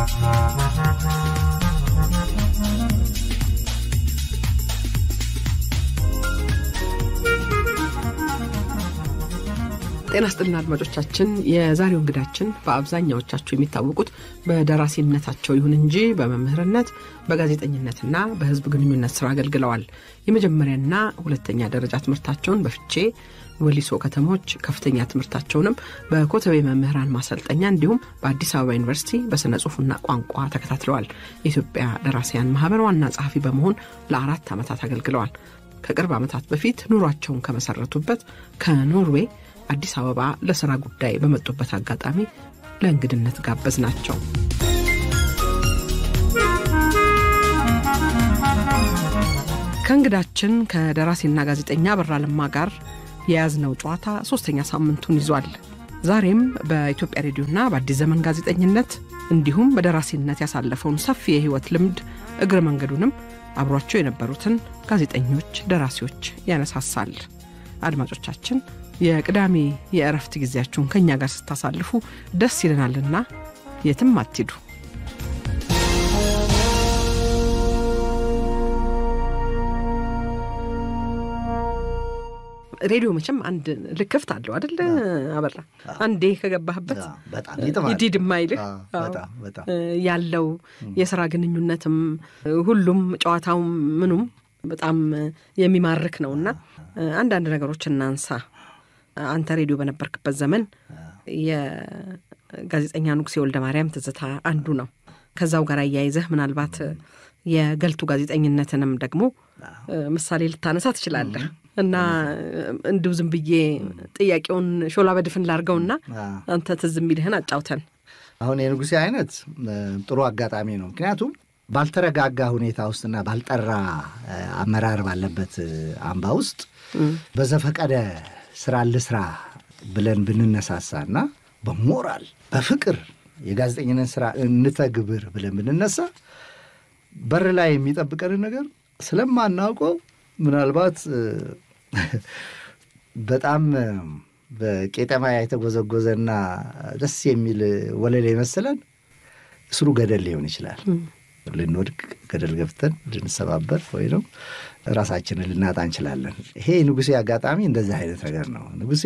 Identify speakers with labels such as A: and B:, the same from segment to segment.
A: ጤና ስጥልና አድማጮቻችን፣ የዛሬው እንግዳችን በአብዛኛዎቻችሁ የሚታወቁት በደራሲነታቸው ይሁን እንጂ በመምህርነት በጋዜጠኝነትና በሕዝብ ግንኙነት ስራ አገልግለዋል። የመጀመሪያና ሁለተኛ ደረጃ ትምህርታቸውን በፍቼ ወሊሶ ከተሞች፣ ከፍተኛ ትምህርታቸውንም በኮተቤ መምህራን ማሰልጠኛ እንዲሁም በአዲስ አበባ ዩኒቨርሲቲ በሥነ ጽሑፍና ቋንቋ ተከታትለዋል። የኢትዮጵያ ደራሲያን ማህበር ዋና ጸሐፊ በመሆን ለአራት ዓመታት አገልግለዋል። ከቅርብ ዓመታት በፊት ኑሯቸውን ከመሰረቱበት ከኖርዌይ አዲስ አበባ ለሥራ ጉዳይ በመጡበት አጋጣሚ ለእንግድነት ጋበዝ ናቸው። ከእንግዳችን ከደራሲና ጋዜጠኛ አበራ ለማ ጋር የያዝነው ጨዋታ ሦስተኛ ሳምንቱን ይዟል። ዛሬም በኢትዮጵያ ሬዲዮና በአዲስ ዘመን ጋዜጠኝነት እንዲሁም በደራሲነት ያሳለፈውን ሰፊ የሕይወት ልምድ እግረ መንገዱንም አብሯቸው የነበሩትን ጋዜጠኞች፣ ደራሲዎች ያነሳሳል። አድማጮቻችን የቅዳሜ የእረፍት ጊዜያችሁን ከእኛ ጋር ስታሳልፉ ደስ ይለናልና የትም አትሂዱ። ሬዲዮ መቼም አንድ ልክፍት አለው አደለ አበራ? አንዴ ከገባህበት ይዲድ የማይልህ ያለው የስራ ግንኙነትም ሁሉም ጨዋታውም ምኑም በጣም የሚማርክ ነውና አንዳንድ ነገሮች እናንሳ። አንተ ሬዲዮ በነበርክበት ዘመን የጋዜጠኛ ንጉሴ ወልደ ማርያም ትዝታ አንዱ ነው። ከዛው ጋር አያይዘህ ምናልባት የገልቱ ጋዜጠኝነትንም ደግሞ ምሳሌ ልታነሳ ትችላለህ እና እንዲሁ ዝም ብዬ ጥያቄውን ሾላ በድፍን ላርገውና አንተ ትዝ የሚልህን አጫውተን።
B: አሁን የንጉሴ አይነት ጥሩ አጋጣሚ ነው። ምክንያቱም ባልተረጋጋ ሁኔታ ውስጥና ባልጠራ አመራር ባለበት አምባ ውስጥ በዘፈቀደ ስራ ልስራ ብለን ብንነሳሳና በሞራል በፍቅር የጋዜጠኝነት ስራ እንተግብር ብለን ብንነሳ በር ላይ የሚጠብቀንን ነገር ስለማናውቀው ምናልባት በጣም በቄጠማ የተጎዘጎዘና ደስ የሚል ወለል የመሰለን እስሩ ገደል ሊሆን ይችላል። ልንወድቅ ገደል ገብተን ልንሰባበር ወይም ራሳችንን ልናጣ እንችላለን። ይሄ ንጉሴ አጋጣሚ እንደዚህ አይነት ነገር ነው። ንጉሴ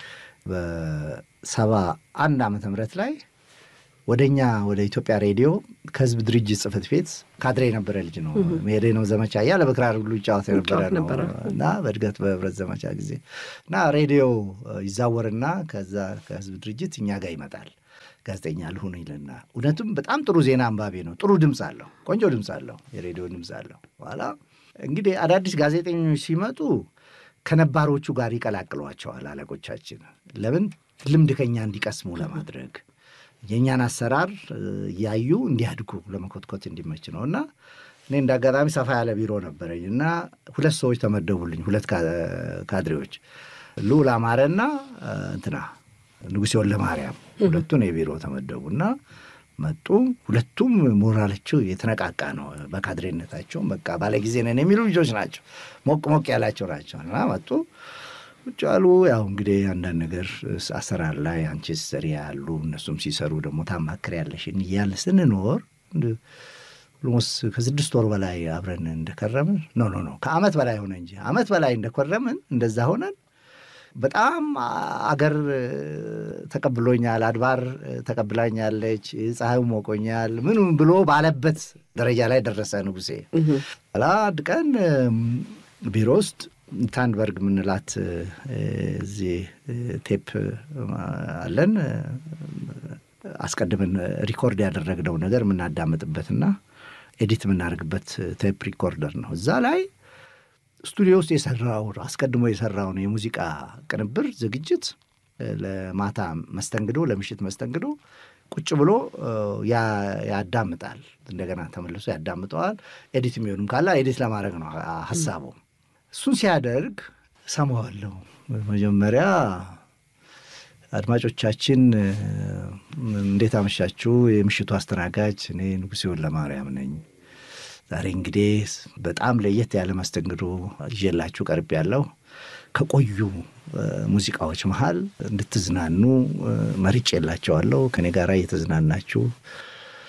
B: በሰባ አንድ ዓመተ ምህረት ላይ ወደ እኛ ወደ ኢትዮጵያ ሬዲዮ ከህዝብ ድርጅት ጽሕፈት ቤት ካድሬ የነበረ ልጅ ነው። መሄደ ነው ዘመቻ እያለ በክራር ሁሉ ይጫወት የነበረ ነው እና በእድገት በህብረት ዘመቻ ጊዜ እና ሬዲዮ ይዛወርና ከዛ ከህዝብ ድርጅት እኛ ጋር ይመጣል ጋዜጠኛ ልሁን ይልና እውነቱም በጣም ጥሩ ዜና አንባቢ ነው። ጥሩ ድምፅ አለው። ቆንጆ ድምፅ አለው። የሬዲዮ ድምፅ አለው። በኋላ እንግዲህ አዳዲስ ጋዜጠኞች ሲመጡ ከነባሮቹ ጋር ይቀላቅሏቸዋል አለቆቻችን። ለምን ልምድ ከኛ እንዲቀስሙ ለማድረግ የእኛን አሰራር እያዩ እንዲያድጉ ለመኮትኮት እንዲመች ነው እና እኔ እንደ አጋጣሚ ሰፋ ያለ ቢሮ ነበረኝ እና ሁለት ሰዎች ተመደቡልኝ። ሁለት ካድሬዎች ልዑል አማረና እንትና ንጉሴ ወልደ ማርያም ሁለቱን የቢሮ ተመደቡና መጡ። ሁለቱም ሞራላቸው የተነቃቃ ነው። በካድሬነታቸውም በቃ ባለጊዜ ነን የሚሉ ልጆች ናቸው። ሞቅ ሞቅ ያላቸው ናቸው እና መጡ ቁጭ አሉ። ያው እንግዲህ አንዳንድ ነገር አሰራር ላይ አንቺ ስትሰሪ ያሉ እነሱም ሲሰሩ ደግሞ ታማክር ያለሽን እያለ ስንኖር ኦልሞስት ከስድስት ወር በላይ አብረን እንደከረምን ኖ ኖ ኖ ከአመት በላይ ሆነ እንጂ አመት በላይ እንደከረምን እንደዛ ሆነን በጣም አገር ተቀብሎኛል፣ አድባር ተቀብላኛለች፣ ፀሐዩ ሞቆኛል፣ ምኑ ብሎ ባለበት ደረጃ ላይ ደረሰ ንጉሴ። ኋላ አንድ ቀን ቢሮ ውስጥ ታንበርግ የምንላት እዚህ ቴፕ አለን አስቀድመን ሪኮርድ ያደረግነው ነገር የምናዳምጥበትና ኤዲት የምናደርግበት ቴፕ ሪኮርደር ነው። እዛ ላይ ስቱዲዮ ውስጥ የሰራው አስቀድሞ የሰራውን የሙዚቃ ቅንብር ዝግጅት ለማታ መስተንግዶ፣ ለምሽት መስተንግዶ ቁጭ ብሎ ያዳምጣል። እንደገና ተመልሶ ያዳምጠዋል። ኤዲት የሚሆኑም ካለ ኤዲት ለማድረግ ነው ሀሳቡ። እሱን ሲያደርግ ሰማዋለሁ። መጀመሪያ አድማጮቻችን እንዴት አመሻችሁ? የምሽቱ አስተናጋጅ እኔ ንጉሴ ወልደ ማርያም ነኝ። ዛሬ እንግዲህ በጣም ለየት ያለ መስተንግዶ ይዤላችሁ ቀርብ ያለው ከቆዩ ሙዚቃዎች መሀል እንድትዝናኑ መርጬ የላቸዋለሁ። ከኔ ጋር እየተዝናናችሁ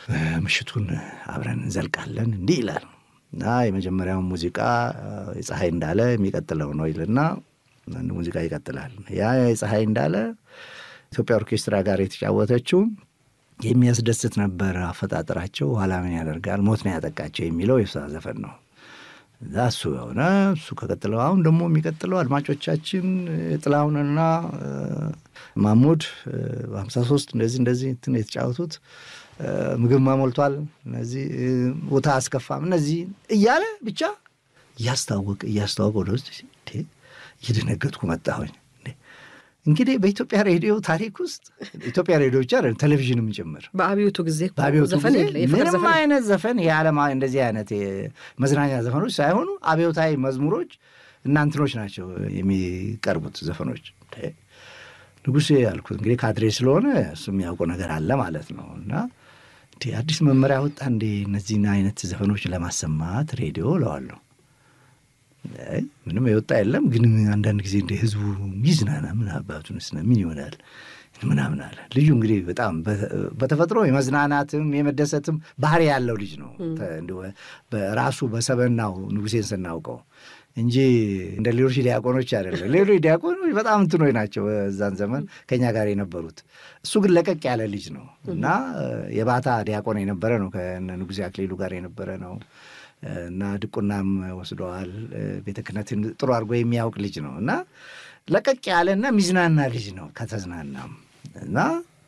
B: ምሽቱን አብረን እንዘልቃለን እንዲህ ይላል እና የመጀመሪያውን ሙዚቃ የፀሐይ እንዳለ የሚቀጥለው ነው ይልና አንድ ሙዚቃ ይቀጥላል። ያ የፀሐይ እንዳለ ኢትዮጵያ ኦርኬስትራ ጋር የተጫወተችው የሚያስደስት ነበር አፈጣጠራቸው። ኋላ ምን ያደርጋል ሞት ነው ያጠቃቸው የሚለው የሷ ዘፈን ነው። እዛ እሱ የሆነ እሱ ከቀጥለው አሁን ደግሞ የሚቀጥለው አድማጮቻችን ጥላሁንና ማሙድ በሀምሳ ሶስት እንደዚህ እንደዚህ እንትን የተጫወቱት ምግብ ማሞልቷል፣ እነዚህ ቦታ አስከፋም፣ እነዚህ እያለ ብቻ እያስታወቅ እያስታወቅ ወደ ውስጥ እየደነገጥኩ መጣሁኝ። እንግዲህ በኢትዮጵያ ሬዲዮ ታሪክ ውስጥ ኢትዮጵያ ሬዲዮ ብቻ ቴሌቪዥንም ጭምር
A: በአብዮቱ ጊዜ
B: በአብዮቱ
A: ዘፈን
B: ጊዜ
A: የለ የፍቅር
B: ምንም
A: ዘፈን
B: አይነት ዘፈን የዓለም እንደዚህ አይነት መዝናኛ ዘፈኖች ሳይሆኑ አብዮታዊ መዝሙሮች እናንትኖች ናቸው የሚቀርቡት ዘፈኖች። ንጉሴ ያልኩት እንግዲህ ካድሬ ስለሆነ እሱ የሚያውቀው ነገር አለ ማለት ነው። እና እንዲህ አዲስ መመሪያ ወጣ እንዴ እነዚህን አይነት ዘፈኖች ለማሰማት ሬዲዮ እለዋለሁ። አይ ምንም የወጣ የለም፣ ግን አንዳንድ ጊዜ እንደ ህዝቡ ይዝናና ምን አባቱን ስነ ምን ይሆናል ምናምን አለ። ልዩ እንግዲህ በጣም በተፈጥሮ የመዝናናትም የመደሰትም ባህሪ ያለው ልጅ ነው። ተ- እንዲሁ በራሱ በሰበናው ንጉሴን ስናውቀው እንጂ እንደ ሌሎች ዲያቆኖች አይደለም። ሌሎች ዲያቆኖች በጣም እንትኖች ናቸው በዛን ዘመን ከኛ ጋር የነበሩት። እሱ ግን ለቀቅ ያለ ልጅ ነው እና የባታ ዲያቆን የነበረ ነው። ከእነ ንጉሴ አክሊሉ ጋር የነበረ ነው እና ድቁናም ወስደዋል። ቤተ ክህነትን ጥሩ አድርጎ የሚያውቅ ልጅ ነው እና ለቀቅ ያለና ሚዝናና ልጅ ነው ከተዝናናም እና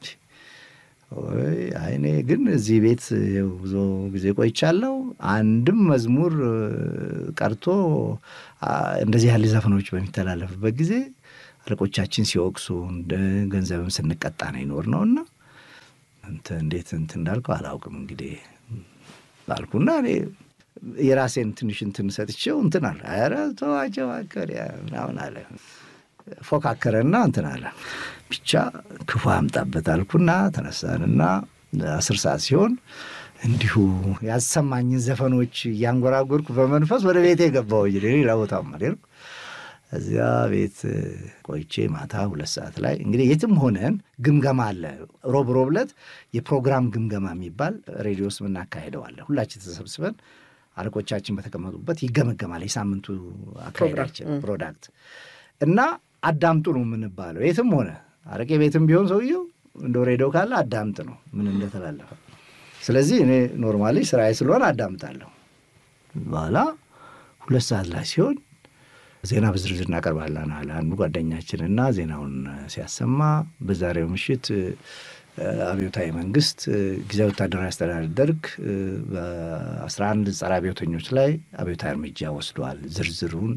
B: ወይ አይኔ ግን እዚህ ቤት ይኸው ብዙ ጊዜ ቆይቻለሁ። አንድም መዝሙር ቀርቶ አ፣ እንደዚህ ያለ ዘፈኖች በሚተላለፍበት ጊዜ አለቆቻችን ሲወቅሱ እንደ ገንዘብም ስንቀጣ ነው ይኖር ነው እና እንትን እንዴት እንትን እንዳልከው አላውቅም እንግዲህ አልኩና እኔ የራሴን ትንሽ እንትን ሰጥቼው እንትን አለ ኧረ ተዋቸው አከሪያ ምናምን አለ ፎካከረና እንትን አለ ብቻ ክፉ አምጣበት አልኩና ተነሳንና አስር ሰዓት ሲሆን እንዲሁ ያሰማኝን ዘፈኖች እያንጎራጎርኩ በመንፈስ ወደ ቤቴ ገባሁ። ሌላ ቦታም አልሄድኩ። እዚያ ቤት ቆይቼ ማታ ሁለት ሰዓት ላይ እንግዲህ የትም ሆነን ግምገማ አለ። ሮብ ሮብ ዕለት የፕሮግራም ግምገማ የሚባል ሬዲዮ ውስጥ የምናካሄደዋለን። ሁላችን ተሰብስበን አለቆቻችን በተቀመጡበት ይገመገማል። የሳምንቱ አካሄዳችን ፕሮዳክት እና አዳምጡ ነው የምንባለው። የትም ሆነ አረቄ ቤትም ቢሆን ሰውየው እንደ ሬዲዮ ካለ አዳምጥ ነው ምን እንደተላለፈ። ስለዚህ እኔ ኖርማሊ ስራዬ ስለሆነ አዳምጣለሁ። በኋላ ሁለት ሰዓት ላይ ሲሆን ዜና በዝርዝር እናቀርባለን አለ አንዱ ጓደኛችን እና ዜናውን ሲያሰማ በዛሬው ምሽት አብዮታዊ መንግስት ጊዜያዊ ወታደራዊ አስተዳደር ደርግ በአስራ አንድ ጸረ አብዮተኞች ላይ አብዮታዊ እርምጃ ወስደዋል። ዝርዝሩን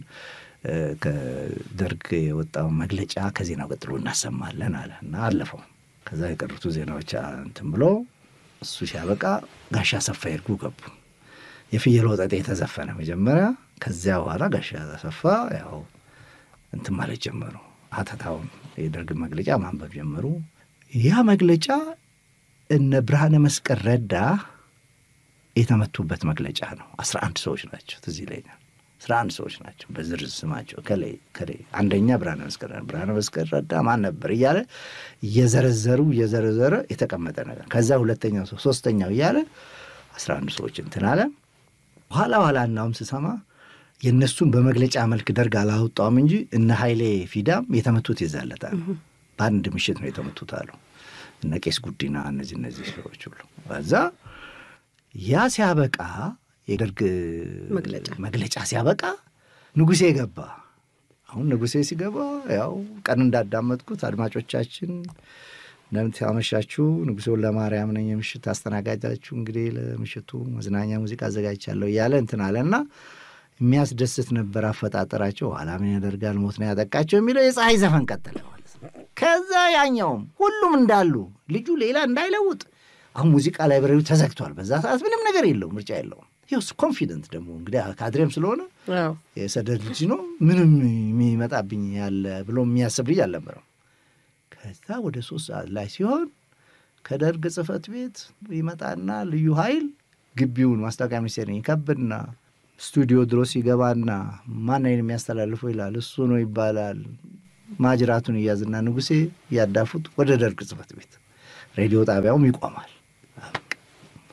B: ከደርግ የወጣውን መግለጫ ከዜናው ቀጥሎ እናሰማለን አለ እና አለፈው። ከዛ የቀሩቱ ዜናዎች እንትን ብሎ እሱ ሲያበቃ ጋሻ አሰፋ ይርጉ ገቡ። የፍየል ወጠጤ የተዘፈነ መጀመሪያ። ከዚያ በኋላ ጋሻ አሰፋ ያው እንትን ማለት ጀመሩ። ሀተታውን የደርግ መግለጫ ማንበብ ጀመሩ። ያ መግለጫ እነ ብርሃነ መስቀል ረዳ የተመቱበት መግለጫ ነው። አስራ አንድ ሰዎች ናቸው ትዝ ይለኛል። አስራ አንድ ሰዎች ናቸው በዝርዝር ስማቸው ከላይ ከላይ አንደኛ ብርሃነ መስቀል ብርሃነ መስቀል ረዳ ማን ነበር እያለ እየዘረዘሩ እየዘረዘረ የተቀመጠ ነገር ከዛ ሁለተኛው ሰው ሶስተኛው እያለ አስራ አንድ ሰዎች እንትን አለ። በኋላ ኋላ እናውም ስሰማ የእነሱን በመግለጫ መልክ ደርግ አላወጣውም እንጂ እነ ኃይሌ ፊዳም የተመቱት ይዛለታል። በአንድ ምሽት ነው የተመቱት አሉ እነ ቄስ ጉዲና እነዚህ እነዚህ ሰዎች ሁሉ ከዛ ያ ሲያበቃ የደርግ መግለጫ ሲያበቃ ንጉሴ ገባ። አሁን ንጉሴ ሲገባ ያው ቀን እንዳዳመጥኩት አድማጮቻችን እንደምን አመሻችሁ፣ ንጉሴ ለማርያም ነኝ የምሽት አስተናጋጃችሁ። እንግዲህ ለምሽቱ መዝናኛ ሙዚቃ አዘጋጅቻለሁ እያለ እንትን አለና የሚያስደስት ነበር አፈጣጠራቸው። ኋላ ምን ያደርጋል ሞት ነው ያጠቃቸው የሚለው የፀሐይ ዘፈን ቀጠለ ማለት ነው። ከዛ ያኛውም ሁሉም እንዳሉ ልጁ ሌላ እንዳይለውጥ አሁን ሙዚቃ ላይብረሪው ተዘግቷል። በዛ ሰዓት ምንም ነገር የለውም፣ ምርጫ የለውም። ይኸው ኮንፊደንት ደግሞ እንግዲህ ካድሬም ስለሆነ የሰደድ ልጅ ነው ምንም የሚመጣብኝ ያለ ብሎ የሚያስብ ልጅ አልነበረም። ከዛ ወደ ሶስት ሰዓት ላይ ሲሆን ከደርግ ጽሕፈት ቤት ይመጣና ልዩ ኃይል ግቢውን ማስታወቂያ ሚኒስቴር ይከብና ስቱዲዮ ድረስ ይገባና ማንን የሚያስተላልፈው ይላል። እሱ ነው ይባላል። ማጅራቱን እያዝና ንጉሴ እያዳፉት ወደ ደርግ ጽሕፈት ቤት ሬዲዮ ጣቢያውም ይቆማል።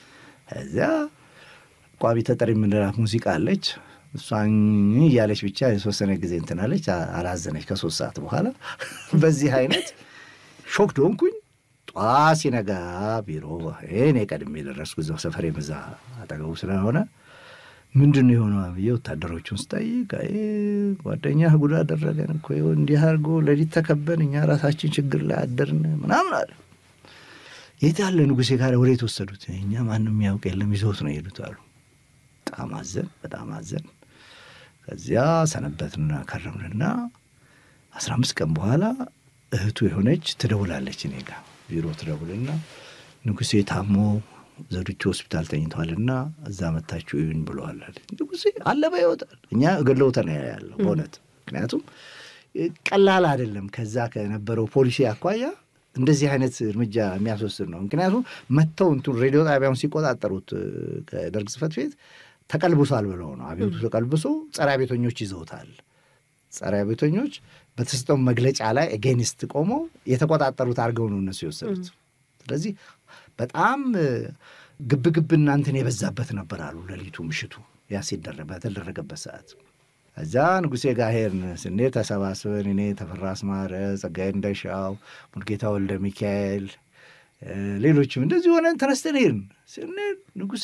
B: እዚያ ቋሚ ተጠሪ የምንላት ሙዚቃ አለች። እሷን እያለች ብቻ የተወሰነ ጊዜ እንትናለች፣ አላዘነች። ከሶስት ሰዓት በኋላ በዚህ አይነት ሾክ ዶንኩኝ። ጠዋት ሲነጋ ቢሮ እኔ ቀድሜ የደረስኩ እዛው ሰፈሬ መዛ አጠገቡ ስለሆነ ምንድን ነው የሆነው ብዬ ወታደሮቹን ስጠይቅ ጓደኛ ጉዳ አደረገን እኮ እንዲህ አድርጎ ሌሊት ተከበን እኛ ራሳችን ችግር ላይ አደርን ምናምን አለ። የት ያለ ንጉሴ ጋር ወዴት ወሰዱት? እኛ ማንም የሚያውቅ የለም ይዘውት ነው የሄዱት አሉ። በጣም አዘን፣ በጣም አዘን። ከዚያ ሰነበትና ከረምንና አስራ አምስት ቀን በኋላ እህቱ የሆነች ትደውላለች እኔ ጋ ቢሮ ትደውልና ንጉሴ ታሞ ዘውዲቱ ሆስፒታል ተኝተዋልና እዛ መታችሁ እዩን ብለዋል። ንጉሴ አለ በሕይወት እኛ ገለውተ ነው ያለው በእውነት ምክንያቱም ቀላል አይደለም። ከዛ ከነበረው ፖሊሲ አኳያ እንደዚህ አይነት እርምጃ የሚያስወስድ ነው። ምክንያቱም መጥተው እንትን ሬዲዮ ጣቢያውን ሲቆጣጠሩት ከደርግ ጽሕፈት ቤት ተቀልብሷል ብለው ነው። አቤቱ ተቀልብሶ ጸረ አቤተኞች ይዘውታል። ጸረ አቤተኞች በተሰጠው መግለጫ ላይ ኤጌኒስት ቆመው የተቆጣጠሩት አድርገው ነው እነሱ የወሰዱት። ስለዚህ በጣም ግብግብ እናንትን የበዛበት ነበር አሉ። ሌሊቱ ምሽቱ ያ ሲደረግ በተደረገበት ሰዓት እዛ ንጉሴ ጋር ሄድን። ስንሄድ ተሰባስበን እኔ ተፈራ አስማረ፣ ጸጋዬ እንደሻው፣ ሙልጌታ ወልደ ሚካኤል፣ ሌሎችም እንደዚህ ሆነን ተነስተን ሄድን። ስንሄድ ንጉሴ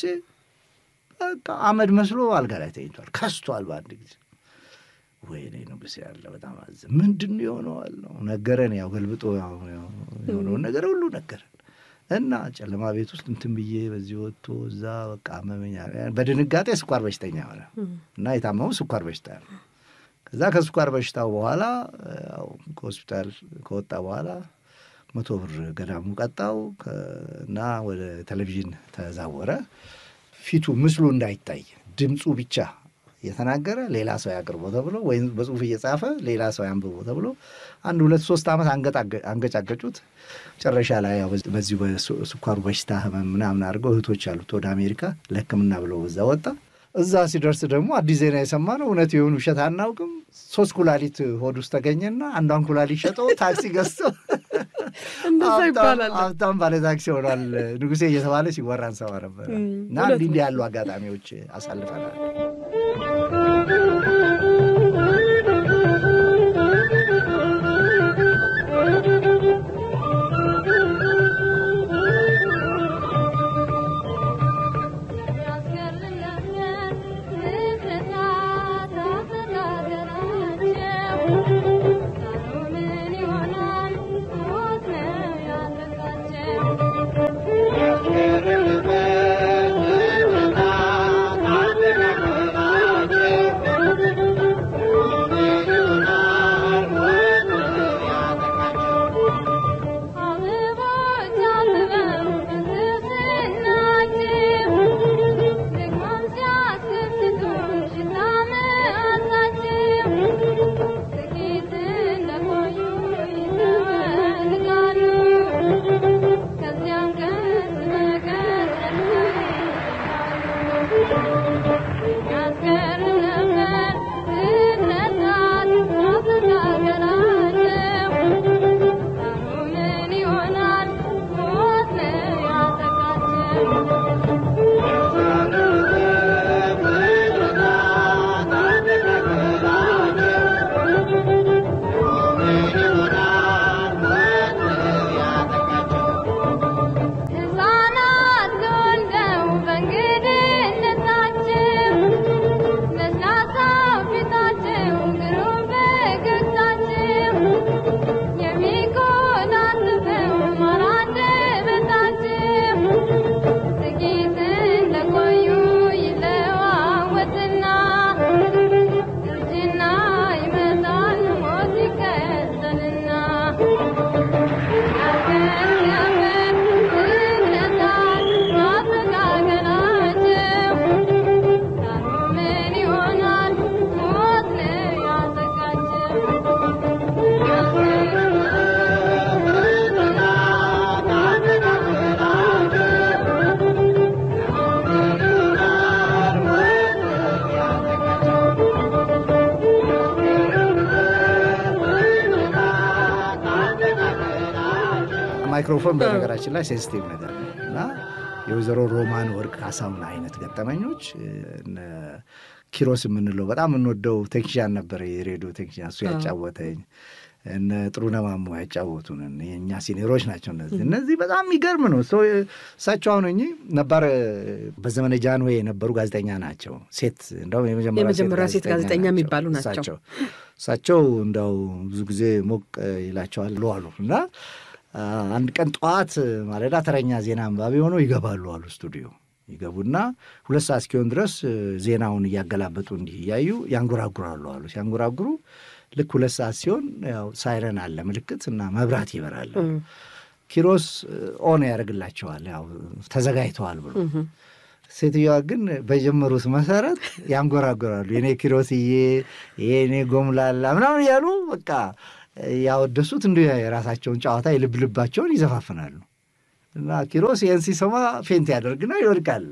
B: በቃ አመድ መስሎ አልጋ ላይ ተኝቷል፣ ከስቷል በአንድ ጊዜ። ወይኔ ንጉሴ ያለ በጣም አዘ ምንድን የሆነዋል ነው ነገረን። ያው ገልብጦ የሆነውን ነገር ሁሉ ነገረን እና ጨለማ ቤት ውስጥ እንትን ብዬ በዚህ ወጥቶ እዛ በቃ አመመኛ። በድንጋጤ ስኳር በሽተኛ ሆነ እና የታመሙ ስኳር በሽታ ነው። ከዛ ከስኳር በሽታው በኋላ ከሆስፒታል ከወጣ በኋላ መቶ ብር ገዳሙ ቀጣው እና ወደ ቴሌቪዥን ተዛወረ። ፊቱ ምስሉ እንዳይታይ ድምፁ ብቻ እየተናገረ ሌላ ሰው ያቅርቦ ተብሎ ወይም በጽሁፍ እየጻፈ ሌላ ሰው ያንብቦ ተብሎ አንድ ሁለት ሶስት ዓመት አንገጫገጩት። መጨረሻ ላይ በዚሁ በስኳሩ በሽታ ህመም ምናምን አድርገው እህቶች አሉት ወደ አሜሪካ ለሕክምና ብለው እዛ ወጣ። እዛ ሲደርስ ደግሞ አዲስ ዜና የሰማ ነው። እውነት የሆኑ ውሸት አናውቅም። ሶስት ኩላሊት ሆድ ውስጥ ተገኘና አንዷን ኩላሊት ሸጦ ታክሲ ገዝቶ ሀብታም ባለ ታክሲ ሆኗል ንጉሴ እየተባለ ሲወራ እንሰማ ነበር። እና እንዲህ እንዲህ ያሉ አጋጣሚዎች አሳልፈናል። ማይክሮፎን በነገራችን ላይ ሴንሲቲቭ ነገር ነው እና የወይዘሮ ሮማን ወርቅ ካሳሁን አይነት ገጠመኞች ኪሮስ የምንለው በጣም የምንወደው ቴክኒሻን ነበር፣ የሬዲዮ ቴክኒሻን እሱ ያጫወተኝ እነ ጥሩነህ ማሞ ያጫወቱንን የእኛ ሲኒሮች ናቸው። እነዚህ እነዚህ በጣም የሚገርም ነው። እሳቸው አሁን እኚህ ነባር በዘመነ ጃንሆይ የነበሩ ጋዜጠኛ ናቸው። ሴት እንደውም
A: የመጀመሪያ ሴት ጋዜጠኛ የሚባሉ ናቸው።
B: እሳቸው እንደው ብዙ ጊዜ ሞቅ ይላቸዋል አሉ እና አንድ ቀን ጠዋት ማለዳ ተረኛ ዜና አንባቢ ሆነው ይገባሉ አሉ ስቱዲዮ ይገቡና ሁለት ሰዓት እስኪሆን ድረስ ዜናውን እያገላበጡ እንዲህ እያዩ ያንጎራጉራሉ አሉ። ሲያንጎራጉሩ ልክ ሁለት ሰዓት ሲሆን ያው ሳይረን አለ ምልክት እና መብራት ይበራል። ኪሮስ ኦን ያደርግላቸዋል ያው ተዘጋጅተዋል ብሎ ሴትዮዋ ግን በጀመሩት መሰረት ያንጎራጎራሉ። የኔ ኪሮስዬ፣ የኔ ጎምላላ ምናምን እያሉ በቃ ያወደሱት እንዲ የራሳቸውን ጨዋታ የልብ ልባቸውን ይዘፋፍናሉ። እና ኪሮስ ይህን ሲሰማ ፌንት ያደርግና ይወድቃል።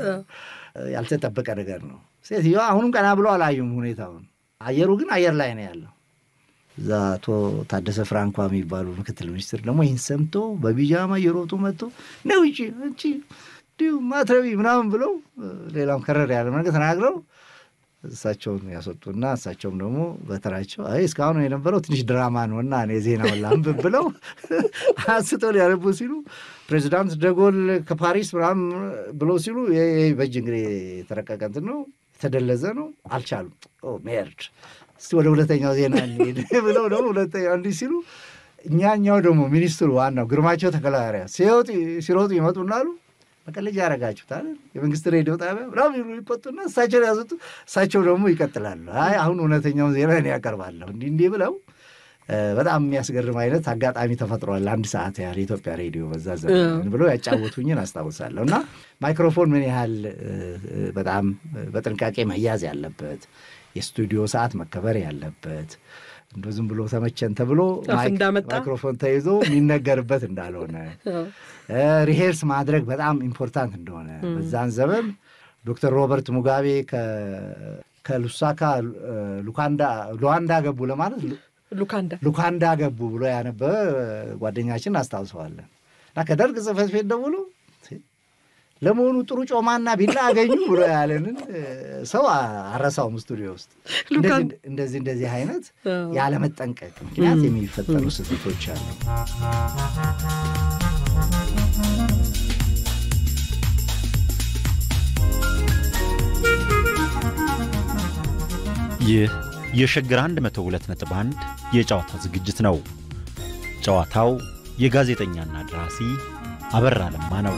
B: ያልተጠበቀ ነገር ነው። ሴትዮዋ አሁንም ቀና ብሎ አላዩም ሁኔታውን። አየሩ ግን አየር ላይ ነው ያለው። እዛ አቶ ታደሰ ፍራንኳ የሚባሉ ምክትል ሚኒስትር ደግሞ ይህን ሰምቶ በቢጃማ እየሮጡ መጥቶ ነው ውጪ እንቺ እንዲሁ ማትረቢ ምናምን ብለው ሌላም ከረር ያለ ነገር ተናግረው እሳቸውን ያስወጡና እሳቸውም ደግሞ በተራቸው አይ እስካሁን የነበረው ትንሽ ድራማ ነው እና እኔ ዜናውን ላንብብ ብለው አንስተው ሊያነቡ ሲሉ ፕሬዚዳንት ደጎል ከፓሪስ ምናምን ብለው ሲሉ በእጅ እንግዲህ የተረቀቀ እንትን ነው የተደለዘ ነው አልቻሉም። ሜርድ እስቲ ወደ ሁለተኛው ዜና እንሄድ ብለው ደግሞ ሁለተኛው እንዲህ ሲሉ እኛኛው ደግሞ ሚኒስትሩ ዋናው ግርማቸው ተከላሪያ ሲሮጡ ይመጡና አሉ መቀለጃ ያደረጋችሁታል የመንግስት ሬዲዮ ጣቢያ ምናምን ይሉ ይቆጡና እሳቸውን ያዙት። እሳቸው ደግሞ ይቀጥላሉ። አይ አሁን እውነተኛውን ዜና እኔ ያቀርባለሁ እንዲህ እንዲህ ብለው በጣም የሚያስገርም አይነት አጋጣሚ ተፈጥሯል። አንድ ሰዓት ያህል የኢትዮጵያ ሬዲዮ በዛ ዘመን ብለው ያጫወቱኝን አስታውሳለሁ። እና ማይክሮፎን ምን ያህል በጣም በጥንቃቄ መያዝ ያለበት የስቱዲዮ ሰዓት መከበር ያለበት እንደ ዝም ብሎ ተመቸን ተብሎ ማይክሮፎን ተይዞ የሚነገርበት እንዳልሆነ ሪሄርስ ማድረግ በጣም ኢምፖርታንት እንደሆነ በዛን ዘመን ዶክተር ሮበርት ሙጋቤ ከሉሳካ ሉዋንዳ ገቡ ለማለት
A: ሉካንዳ
B: ሉካንዳ ገቡ ብሎ ያነበበ ጓደኛችን አስታውሰዋለን። እና ከደርግ ጽሕፈት ቤት ደውሎ ለመሆኑ ጥሩ ጮማና ቢላ አገኙ ብሎ ያለንን ሰው አረሳውም። ስቱዲዮ ውስጥ እንደዚህ እንደዚህ አይነት ያለመጠንቀቅ ምክንያት የሚፈጠሩ ስህተቶች አሉ።
C: ይህ የሸገር 102.1 የጨዋታ ዝግጅት ነው። ጨዋታው የጋዜጠኛና ደራሲ አበራ ለማ ነው።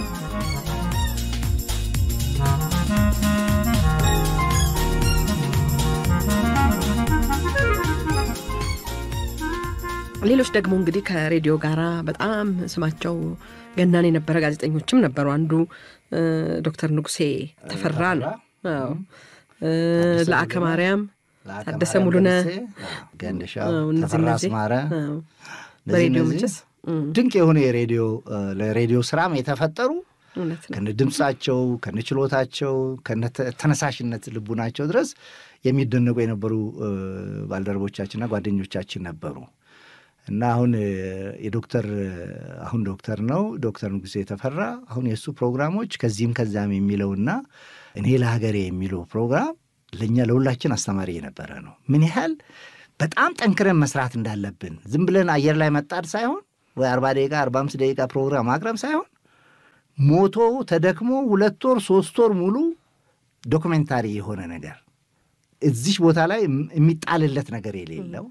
A: ሌሎች ደግሞ እንግዲህ ከሬዲዮ ጋር በጣም ስማቸው ገናን የነበረ ጋዜጠኞችም ነበሩ። አንዱ ዶክተር ንጉሴ ተፈራ ነው። ለአከ ማርያም ታደሰ ሙሉነህ፣
B: ገንደሻው፣ ተፈራ አስማረ
A: በሬዲዮ መቼስ
B: ድንቅ የሆነ የሬዲዮ ለሬዲዮ ስራም የተፈጠሩ ከነ ድምፃቸው ከነ ችሎታቸው ከነ ተነሳሽነት ልቡናቸው ድረስ የሚደነቁ የነበሩ ባልደረቦቻችንና ጓደኞቻችን ነበሩ እና አሁን የዶክተር አሁን ዶክተር ነው ዶክተር ንጉሴ የተፈራ አሁን የእሱ ፕሮግራሞች ከዚህም ከዛም የሚለውና እኔ ለሀገሬ የሚለው ፕሮግራም ለእኛ ለሁላችን አስተማሪ የነበረ ነው። ምን ያህል በጣም ጠንክረን መስራት እንዳለብን ዝም ብለን አየር ላይ መጣድ ሳይሆን ወይ አርባ ደቂቃ አርባ አምስት ደቂቃ ፕሮግራም ማቅረብ ሳይሆን ሞቶ ተደክሞ ሁለት ወር ሶስት ወር ሙሉ ዶክሜንታሪ የሆነ ነገር እዚች ቦታ ላይ የሚጣልለት ነገር የሌለው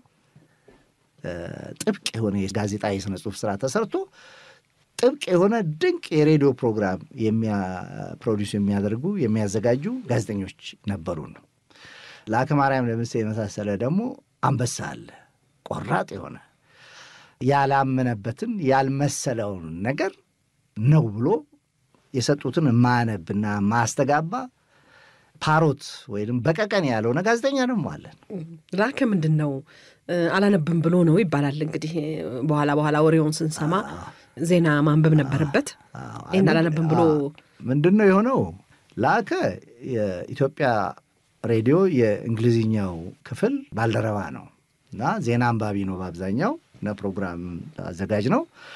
B: ጥብቅ የሆነ የጋዜጣ የሥነ ጽሑፍ ስራ ተሰርቶ ጥብቅ የሆነ ድንቅ የሬዲዮ ፕሮግራም ፕሮዲስ የሚያደርጉ የሚያዘጋጁ ጋዜጠኞች ነበሩ ነው። ለአከ ማርያም ለምሴ የመሳሰለ ደግሞ አንበሳ አለ። ቆራጥ የሆነ ያላመነበትን ያልመሰለውን ነገር ነው ብሎ የሰጡትን ማነብና ማስተጋባ ፓሮት ወይም በቀቀን ያልሆነ ጋዜጠኛ ደግሞ አለን።
A: ላከ ምንድን ነው አላነብም ብሎ ነው ይባላል። እንግዲህ በኋላ በኋላ ወሬውን ስንሰማ ዜና ማንበብ ነበረበት። ይህን አላነብም ብሎ
B: ምንድን ነው የሆነው? ላከ የኢትዮጵያ ሬዲዮ የእንግሊዝኛው ክፍል ባልደረባ ነው እና ዜና አንባቢ ነው በአብዛኛው እና ፕሮግራም አዘጋጅ ነው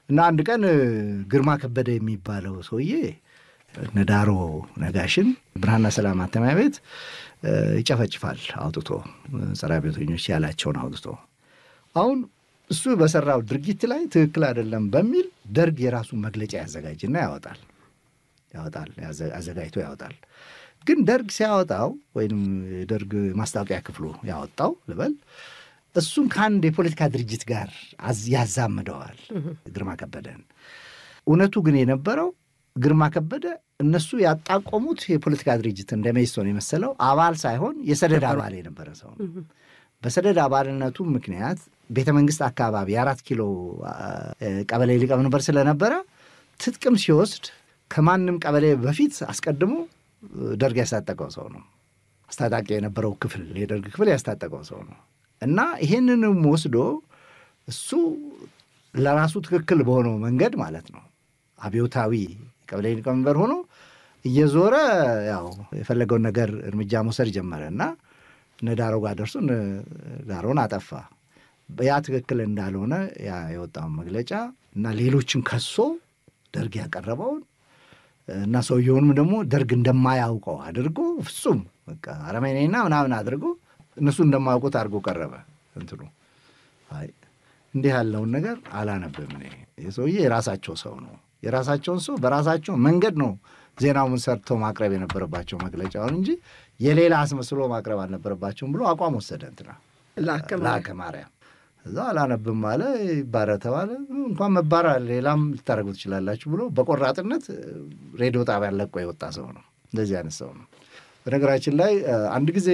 B: እና አንድ ቀን ግርማ ከበደ የሚባለው ሰውዬ ነዳሮ ነጋሽን ብርሃንና ሰላም ማተሚያ ቤት ይጨፈጭፋል አውጥቶ ጸረ አብዮተኞች ያላቸውን አውጥቶ አሁን እሱ በሰራው ድርጊት ላይ ትክክል አይደለም በሚል ደርግ የራሱን መግለጫ ያዘጋጅና ያወጣል ያወጣል አዘጋጅቶ ያወጣል። ግን ደርግ ሲያወጣው ወይም የደርግ ማስታወቂያ ክፍሉ ያወጣው ልበል እሱን ከአንድ የፖለቲካ ድርጅት ጋር ያዛምደዋል ግርማ ከበደን። እውነቱ ግን የነበረው ግርማ ከበደ እነሱ ያጣቆሙት የፖለቲካ ድርጅት እንደ ሜሶን የመሰለው አባል ሳይሆን የሰደድ አባል የነበረ ሰው ነው። በሰደድ አባልነቱ ምክንያት ቤተ መንግስት አካባቢ የአራት ኪሎ ቀበሌ ሊቀመንበር ስለነበረ ትጥቅም ሲወስድ ከማንም ቀበሌ በፊት አስቀድሞ ደርግ ያስታጠቀው ሰው ነው። አስታጣቂ የነበረው ክፍል የደርግ ክፍል ያስታጠቀው ሰው ነው እና ይህንንም ወስዶ እሱ ለራሱ ትክክል በሆነው መንገድ ማለት ነው አብዮታዊ ቀበሌ ሊቀመንበር ሆኖ እየዞረ ያው የፈለገውን ነገር እርምጃ መውሰድ ጀመረ እና እነ ዳሮ ጋር ደርሶ ዳሮን አጠፋ። ያ ትክክል እንዳልሆነ ያ የወጣውን መግለጫ እና ሌሎችን ከሶ ደርግ ያቀረበውን እና ሰውየውንም ደግሞ ደርግ እንደማያውቀው አድርጎ ፍጹም በቃ አረመኔና ምናምን አድርጎ እነሱ እንደማያውቁት አድርጎ ቀረበ። እንትኑ አይ እንዲህ ያለውን ነገር አላነብም እኔ። የሰውዬ የራሳቸው ሰው ነው። የራሳቸውን ሰው በራሳቸው መንገድ ነው ዜናውን ሰርተው ማቅረብ የነበረባቸው መግለጫውን እንጂ የሌላ አስመስሎ ማቅረብ አልነበረባቸውም ብሎ አቋም ወሰደ። እንትና ላከ ማርያም እዛ አላነብም አለ። ይባረር ተባለ። እንኳን መባረር ሌላም ልታደርጉ ትችላላችሁ ብሎ በቆራጥነት ሬዲዮ ጣቢያ ለቆ የወጣ ሰው ነው። እንደዚህ አይነት ሰው ነው። በነገራችን ላይ አንድ ጊዜ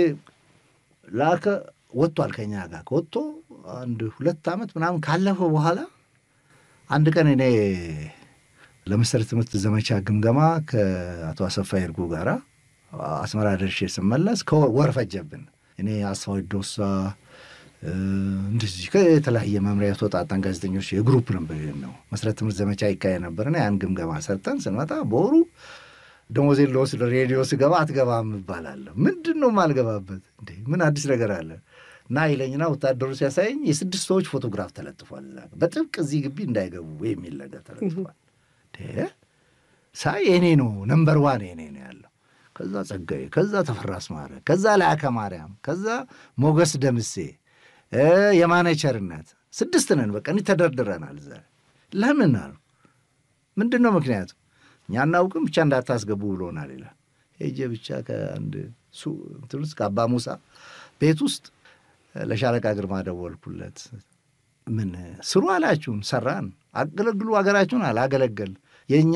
B: ላከ ወጥቷል ከኛ ጋር ከወጥቶ አንድ ሁለት ዓመት ምናምን ካለፈው በኋላ አንድ ቀን እኔ ለመሰረተ ትምህርት ዘመቻ ግምገማ ከአቶ አሰፋ ይርጉ ጋራ አስመራ ደርሼ ስመለስ ከወር ፈጀብን። እኔ አስፋው ዶሳ እንደዚህ ከተለያየ መምሪያ የተወጣጣን ጋዜጠኞች የግሩፕ ነበር ነው መሰረተ ትምህርት ዘመቻ ይካሄድ ነበርና ያን ግምገማ ሰርተን ስንመጣ በወሩ ደሞዜን ልወስድ ሬዲዮ ስገባ አትገባም እባላለሁ። ምንድን ነው የማልገባበት? እንዴ ምን አዲስ ነገር አለ? እና ይለኝና ወታደሩ ሲያሳየኝ የስድስት ሰዎች ፎቶግራፍ ተለጥፏል። በጥብቅ እዚህ ግቢ እንዳይገቡ የሚል ነገር ተለጥፏል። ሳይ የኔ ነው ነምበር ዋን የኔ ነው ያለው። ከዛ ጸጋዬ፣ ከዛ ተፈራ አስማረ፣ ከዛ ላከ ማርያም፣ ከዛ ሞገስ ደምሴ፣ የማነ ቸርነት ስድስት ነን። በቃ እኒ ተደርድረናል። እዛ ለምን አሉ ምንድን ነው ምክንያቱ? እኛ እናውቅም ብቻ እንዳታስገቡ ብሎናል ይላል። ሄጄ ብቻ ከአንድ እንትን ውስጥ ከአባ ሙሳ ቤት ውስጥ ለሻለቃ ግርማ ደወልኩለት። ምን ስሩ አላችሁን? ሰራን። አገለግሉ ሀገራችሁን አለ። አገለገል የእኛ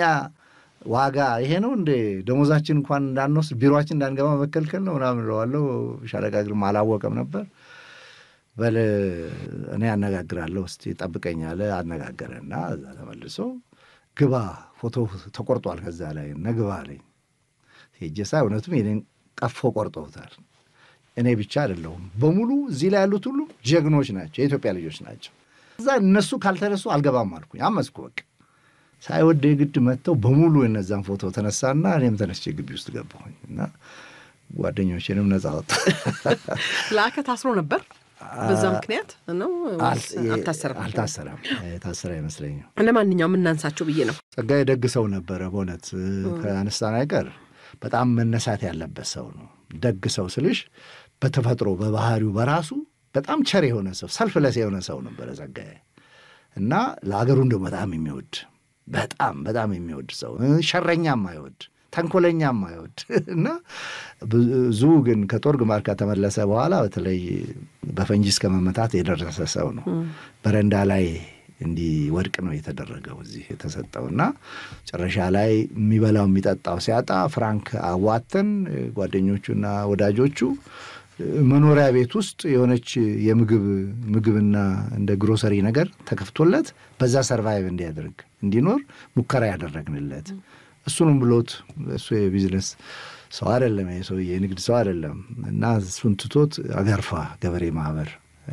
B: ዋጋ ይሄ ነው እንዴ? ደሞዛችን እንኳን እንዳንወስድ ቢሮችን እንዳንገባ መከልከል ነው ምናምን እለዋለሁ። ሻለቃ ግርማ አላወቀም ነበር። በል እኔ አነጋግራለሁ እስቲ ጠብቀኝ አለ። አነጋገረና እዛ ተመልሶ ግባ ፎቶ ተቆርጧል ከዛ ላይ እነ ግባ አለኝ። ሄጄ ሳይ እውነቱም የኔን ቀፎ ቆርጠውታል። እኔ ብቻ አይደለሁም በሙሉ እዚህ ላይ ያሉት ሁሉ ጀግኖች ናቸው፣ የኢትዮጵያ ልጆች ናቸው። እዛ እነሱ ካልተነሱ አልገባም አልኩኝ። አመስኩ በቃ ሳይወደ የግድ መጥተው በሙሉ የነዛን ፎቶ ተነሳና እኔም ተነስቼ ግቢ ውስጥ ገባሁኝ እና ጓደኞቼንም ነጻ ወጣ።
A: ለአከ ታስሮ ነበር። በዛ ምክንያት ነው አልታሰረም?
B: አልታሰረም። የታሰረ አይመስለኝም።
A: ለማንኛውም እናንሳቸው ብዬ ነው።
B: ጸጋዬ ደግ ሰው ነበረ። በእውነት ከአነሳን አይቀር በጣም መነሳት ያለበት ሰው ነው። ደግ ሰው ስልሽ በተፈጥሮ በባህሪው በራሱ በጣም ቸር የሆነ ሰው ሰልፍለስ የሆነ ሰው ነበረ ጸጋዬ እና ለአገሩ እንደው በጣም የሚወድ በጣም በጣም የሚወድ ሰው ሸረኛም አይወድ ተንኮለኛም አይወድ እና ብዙ ግን ከጦር ግንባር ከተመለሰ በኋላ በተለይ በፈንጂ እስከ መመታት የደረሰ ሰው ነው። በረንዳ ላይ እንዲወድቅ ነው የተደረገው እዚህ የተሰጠው እና መጨረሻ ላይ የሚበላው የሚጠጣው ሲያጣ ፍራንክ አዋተን ጓደኞቹና ወዳጆቹ መኖሪያ ቤት ውስጥ የሆነች የምግብ ምግብና እንደ ግሮሰሪ ነገር ተከፍቶለት በዛ ሰርቫይቭ እንዲያደርግ እንዲኖር ሙከራ ያደረግንለት እሱንም ብሎት እሱ የቢዝነስ ሰው አይደለም፣ ሰው የንግድ ሰው አይደለም እና እሱን ትቶት አገርፋ ገበሬ ማህበር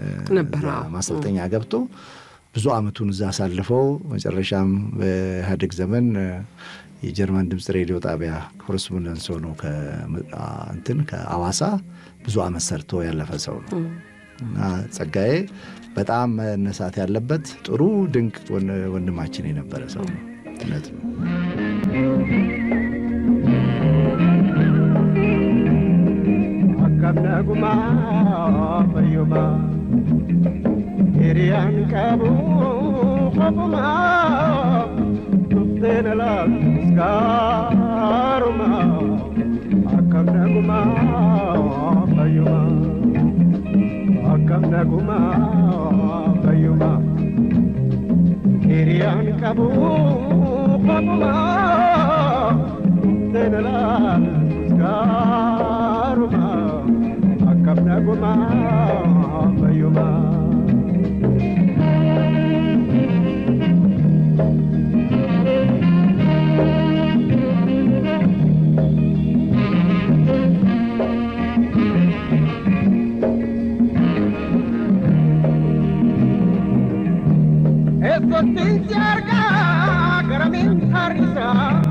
B: ማሰልጠኛ ገብቶ ብዙ ዓመቱን እዛ አሳልፈው መጨረሻም በኢህአዴግ ዘመን የጀርመን ድምፅ ሬዲዮ ጣቢያ ኮረስፖንደንስ ሆኖ እንትን ከአዋሳ ብዙ ዓመት ሰርቶ ያለፈ ሰው ነው እና ጸጋዬ በጣም መነሳት ያለበት ጥሩ ድንቅ ወንድማችን የነበረ ሰው ነው። እውነት ነው።
D: አካብነጉማ ፈዩማ ሂሪያን ቀቡ ኸቡማ ቱፍቴነላ ስካሩማ አካብነጉማ ፈዩማ አካብነጉማ ፈዩማ ሂሪያን ቀቡ ኸቡማ ቱፍቴነላ ስካሩማ አካብነጉማ ፈዩማ Escotinci arga garamin harisa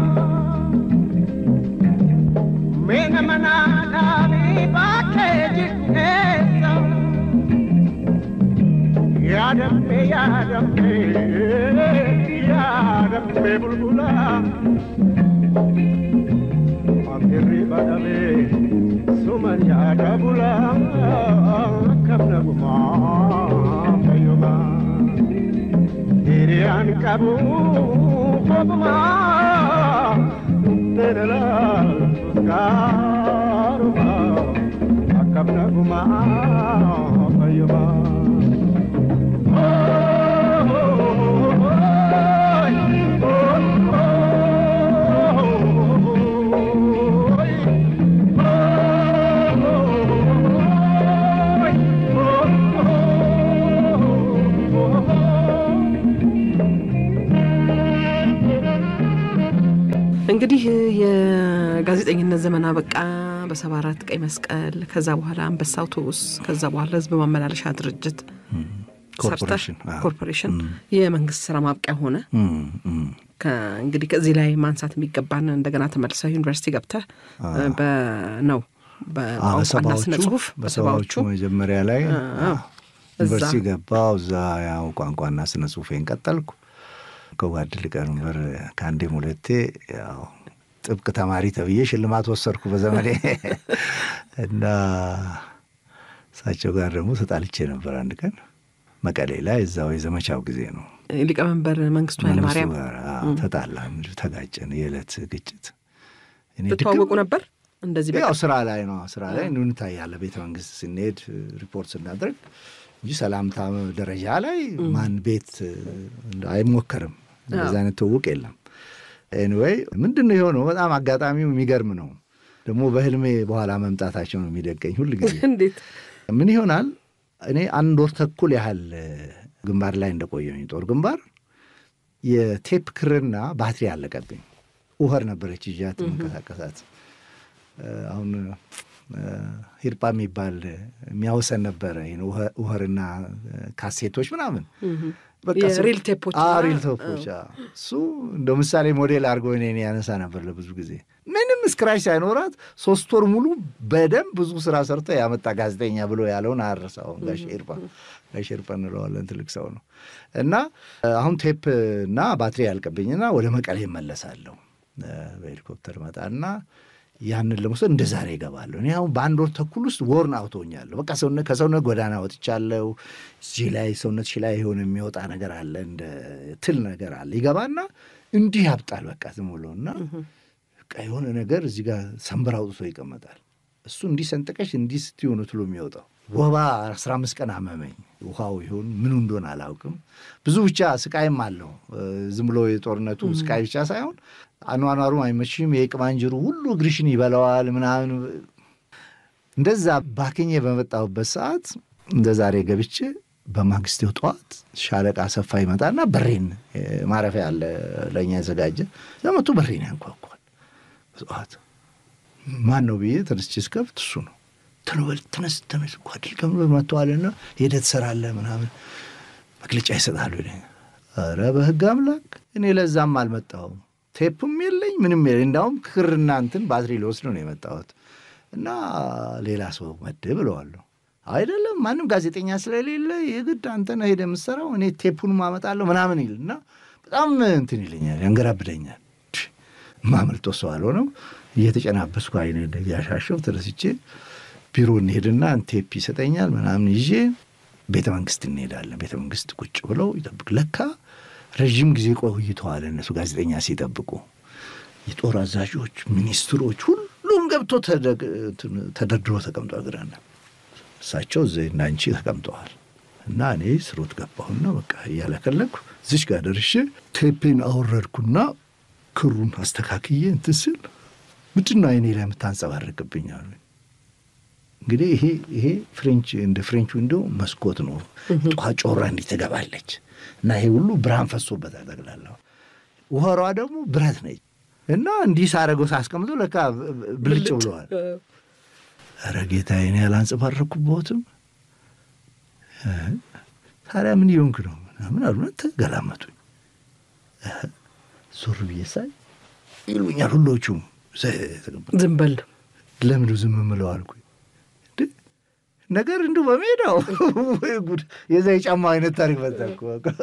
D: Mena manana mi bakeji esa Yadambe yadambe yadambe bulbula Amirri badame suman yadabula Kamna guma kayuma Hiriyan kabu kobuma Tenela suskaruma Akabna guma payuma
A: እንግዲህ የጋዜጠኝነት ዘመን አበቃ። በሰባ አራት ቀይ መስቀል፣ ከዛ በኋላ አንበሳ አውቶቡስ፣ ከዛ በኋላ ህዝብ ማመላለሻ ድርጅት
B: ኮርፖሬሽን
A: ሰርተህ ኮርፖሬሽን የመንግስት ስራ ማብቂያ ሆነ። እንግዲህ ከዚህ ላይ ማንሳት የሚገባን እንደገና ተመልሰህ ዩኒቨርሲቲ ገብተህ ነው በቋንቋና ስነ ጽሁፍ
B: በሰባዎቹ መጀመሪያ ላይ ዩኒቨርሲቲ ገባው። እዛ ያው ቋንቋና ስነ ጽሁፌን ቀጠልኩ። ከጓድ ሊቀመንበር ከአንዴም ሁለቴ ያው ጥብቅ ተማሪ ተብዬ ሽልማት ወሰድኩ በዘመኔ እና እሳቸው ጋር ደግሞ ተጣልቼ ነበር አንድ ቀን መቀሌ ላይ እዛው የዘመቻው ጊዜ ነው።
A: ሊቀመንበር መንግስቱ ኃይለማርያም
B: ጋር ተጣላን፣ ተጋጨን። የዕለት ግጭት
A: ትተዋወቁ ነበር? እንደዚህ
B: ያው ስራ ላይ ነው ስራ ላይ እንታያለን። ቤተ መንግስት ስንሄድ ሪፖርት ስናደርግ እንጂ ሰላምታ ደረጃ ላይ ማን ቤት አይሞከርም። እንደዚህ አይነት ትውውቅ የለም። ኤኒዌይ ምንድን ነው የሆነው? በጣም አጋጣሚው የሚገርም ነው። ደግሞ በህልሜ በኋላ መምጣታቸው ነው የሚደቀኝ ሁል ጊዜ።
A: እንዴት
B: ምን ይሆናል? እኔ አንድ ወር ተኩል ያህል ግንባር ላይ እንደቆየሁኝ ጦር ግንባር የቴፕ ክርና ባትሪ አለቀብኝ። ውኸር ነበረች ይዣት መንቀሳቀሳት አሁን ሂርጳ የሚባል የሚያወሰን ነበረ ውኸርና ካሴቶች ምናምን
A: ሪል ቴፖች
B: ሪል ቴፖች እሱ እንደ ምሳሌ ሞዴል አድርጎ እኔን ያነሳ ነበር ለብዙ ጊዜ ምንም ስክራች ሳይኖራት ሶስት ወር ሙሉ በደንብ ብዙ ስራ ሰርቶ ያመጣ ጋዜጠኛ ብሎ ያለውን አያረሳውም። ጋሽ ሂርጳ ጋሽ ሂርጳ እንለዋለን ትልቅ ሰው ነው። እና አሁን ቴፕ እና ባትሪ ያልቅብኝና ወደ መቀሌ እመለሳለሁ በሄሊኮፕተር መጣና ያንን ለመውሰድ እንደ ዛሬ ይገባለሁ። እኔ አሁን በአንድ ወር ተኩል ውስጥ ወርን አውቶኛለሁ። በቃ ሰውነት ከሰውነት ጎዳና ወጥቻለሁ። እዚህ ላይ ሰውነትሽ ላይ የሆነ የሚወጣ ነገር አለ፣ እንደ ትል ነገር አለ። ይገባና እንዲህ ያብጣል። በቃ ዝም ብሎ እና በቃ የሆነ ነገር እዚህ ጋር ሰንበር አውጥቶ ይቀመጣል። እሱ እንዲህ ሰንጥቀሽ እንዲህ ስትሆኑ ትሎ የሚወጣው ወባ አስራ አምስት ቀን አመመኝ። ውሃው ይሁን ምኑ እንደሆነ አላውቅም። ብዙ ብቻ ስቃይም አለው። ዝም ብሎ የጦርነቱ ስቃይ ብቻ ሳይሆን አኗኗሩ አይመችም። የቅማንጅሩ ሁሉ እግርሽን ይበላዋል ምናምን። እንደዛ ባክኜ በመጣሁበት ሰዓት እንደ ዛሬ ገብቼ በማግስቴው ጠዋት ሻለቃ ሰፋ ይመጣና በሬን ማረፊያ አለ ለእኛ የዘጋጀ ዘመቱ በሬን ያንኳኳል። በጠዋት ማን ነው ብዬ ተነስቼ ስከፍት እሱ ነው። ተነበል ተነስ ተነስ ጓድል ከምሎ መጥተዋልና ሄደህ ትሰራለህ ምናምን መግለጫ ይሰጣሉ። ኧረ በህግ አምላክ እኔ ለዛም አልመጣሁም። ቴፕም የለኝ ምንም የለኝ። እንዳውም ክርና እንትን ባትሪ ሊወስድ ነው የመጣሁት እና ሌላ ሰው መድብ ብለዋለሁ። አይደለም ማንም ጋዜጠኛ ስለሌለ የግድ አንተ ነህ ሄደህ የምትሰራው እኔ ቴፑን ማመጣለሁ ምናምን ይል እና በጣም እንትን ይለኛል፣ ያንገራብደኛል። ማመልጦ ሰው አልሆነም። እየተጨናበስኩ አይነ ያሻሸው ተደስቼ ቢሮ እንሄድና ቴፕ ይሰጠኛል ምናምን ይዤ ቤተ መንግስት እንሄዳለን። ቤተ መንግስት ቁጭ ብለው ይጠብቅ። ለካ ረዥም ጊዜ ቆይተዋል እነሱ ጋዜጠኛ ሲጠብቁ የጦር አዛዦች፣ ሚኒስትሮች ሁሉም ገብቶ ተደርድሮ ተቀምጧል። ግራና እሳቸው እዚህ እና አንቺ ተቀምጠዋል። እና እኔ ስሮት ገባሁና በቃ እያለከለኩ እዚች ጋር ደርሼ ቴፔን አወረድኩና ክሩን አስተካክዬ እንትን ስል ምንድን ነው አይኔ ላይ የምታንጸባርቅብኝ አሉ። እንግዲህ ይሄ ይሄ ፍሬንች እንደ ፍሬንቹ እንደ መስኮት ነው። ጧ ጮራ እንዲህ ትገባለች እና ይሄ ሁሉ ብርሃን ፈሶበታል ጠቅላላ። ውኸሯ ደግሞ ብረት ነች እና እንዲህ ሳረገው ሳስቀምጦ ለካ ብልጭ ብለዋል። ኧረ ጌታዬ እኔ ያላንጸባረኩበትም ታዲያ ምን ይሆንክ ነው ምናምን አሉና ተገላመጡኝ። ዞር ብዬ ሳይ ይሉኛል ሁሎቹም
A: ዝም በል
B: ለምንዱ ዝም ምለው አልኩኝ። ነገር እንዱ በሜዳው ወይ ጉድ! የዛ የጫማ አይነት ታሪክ መጣኩ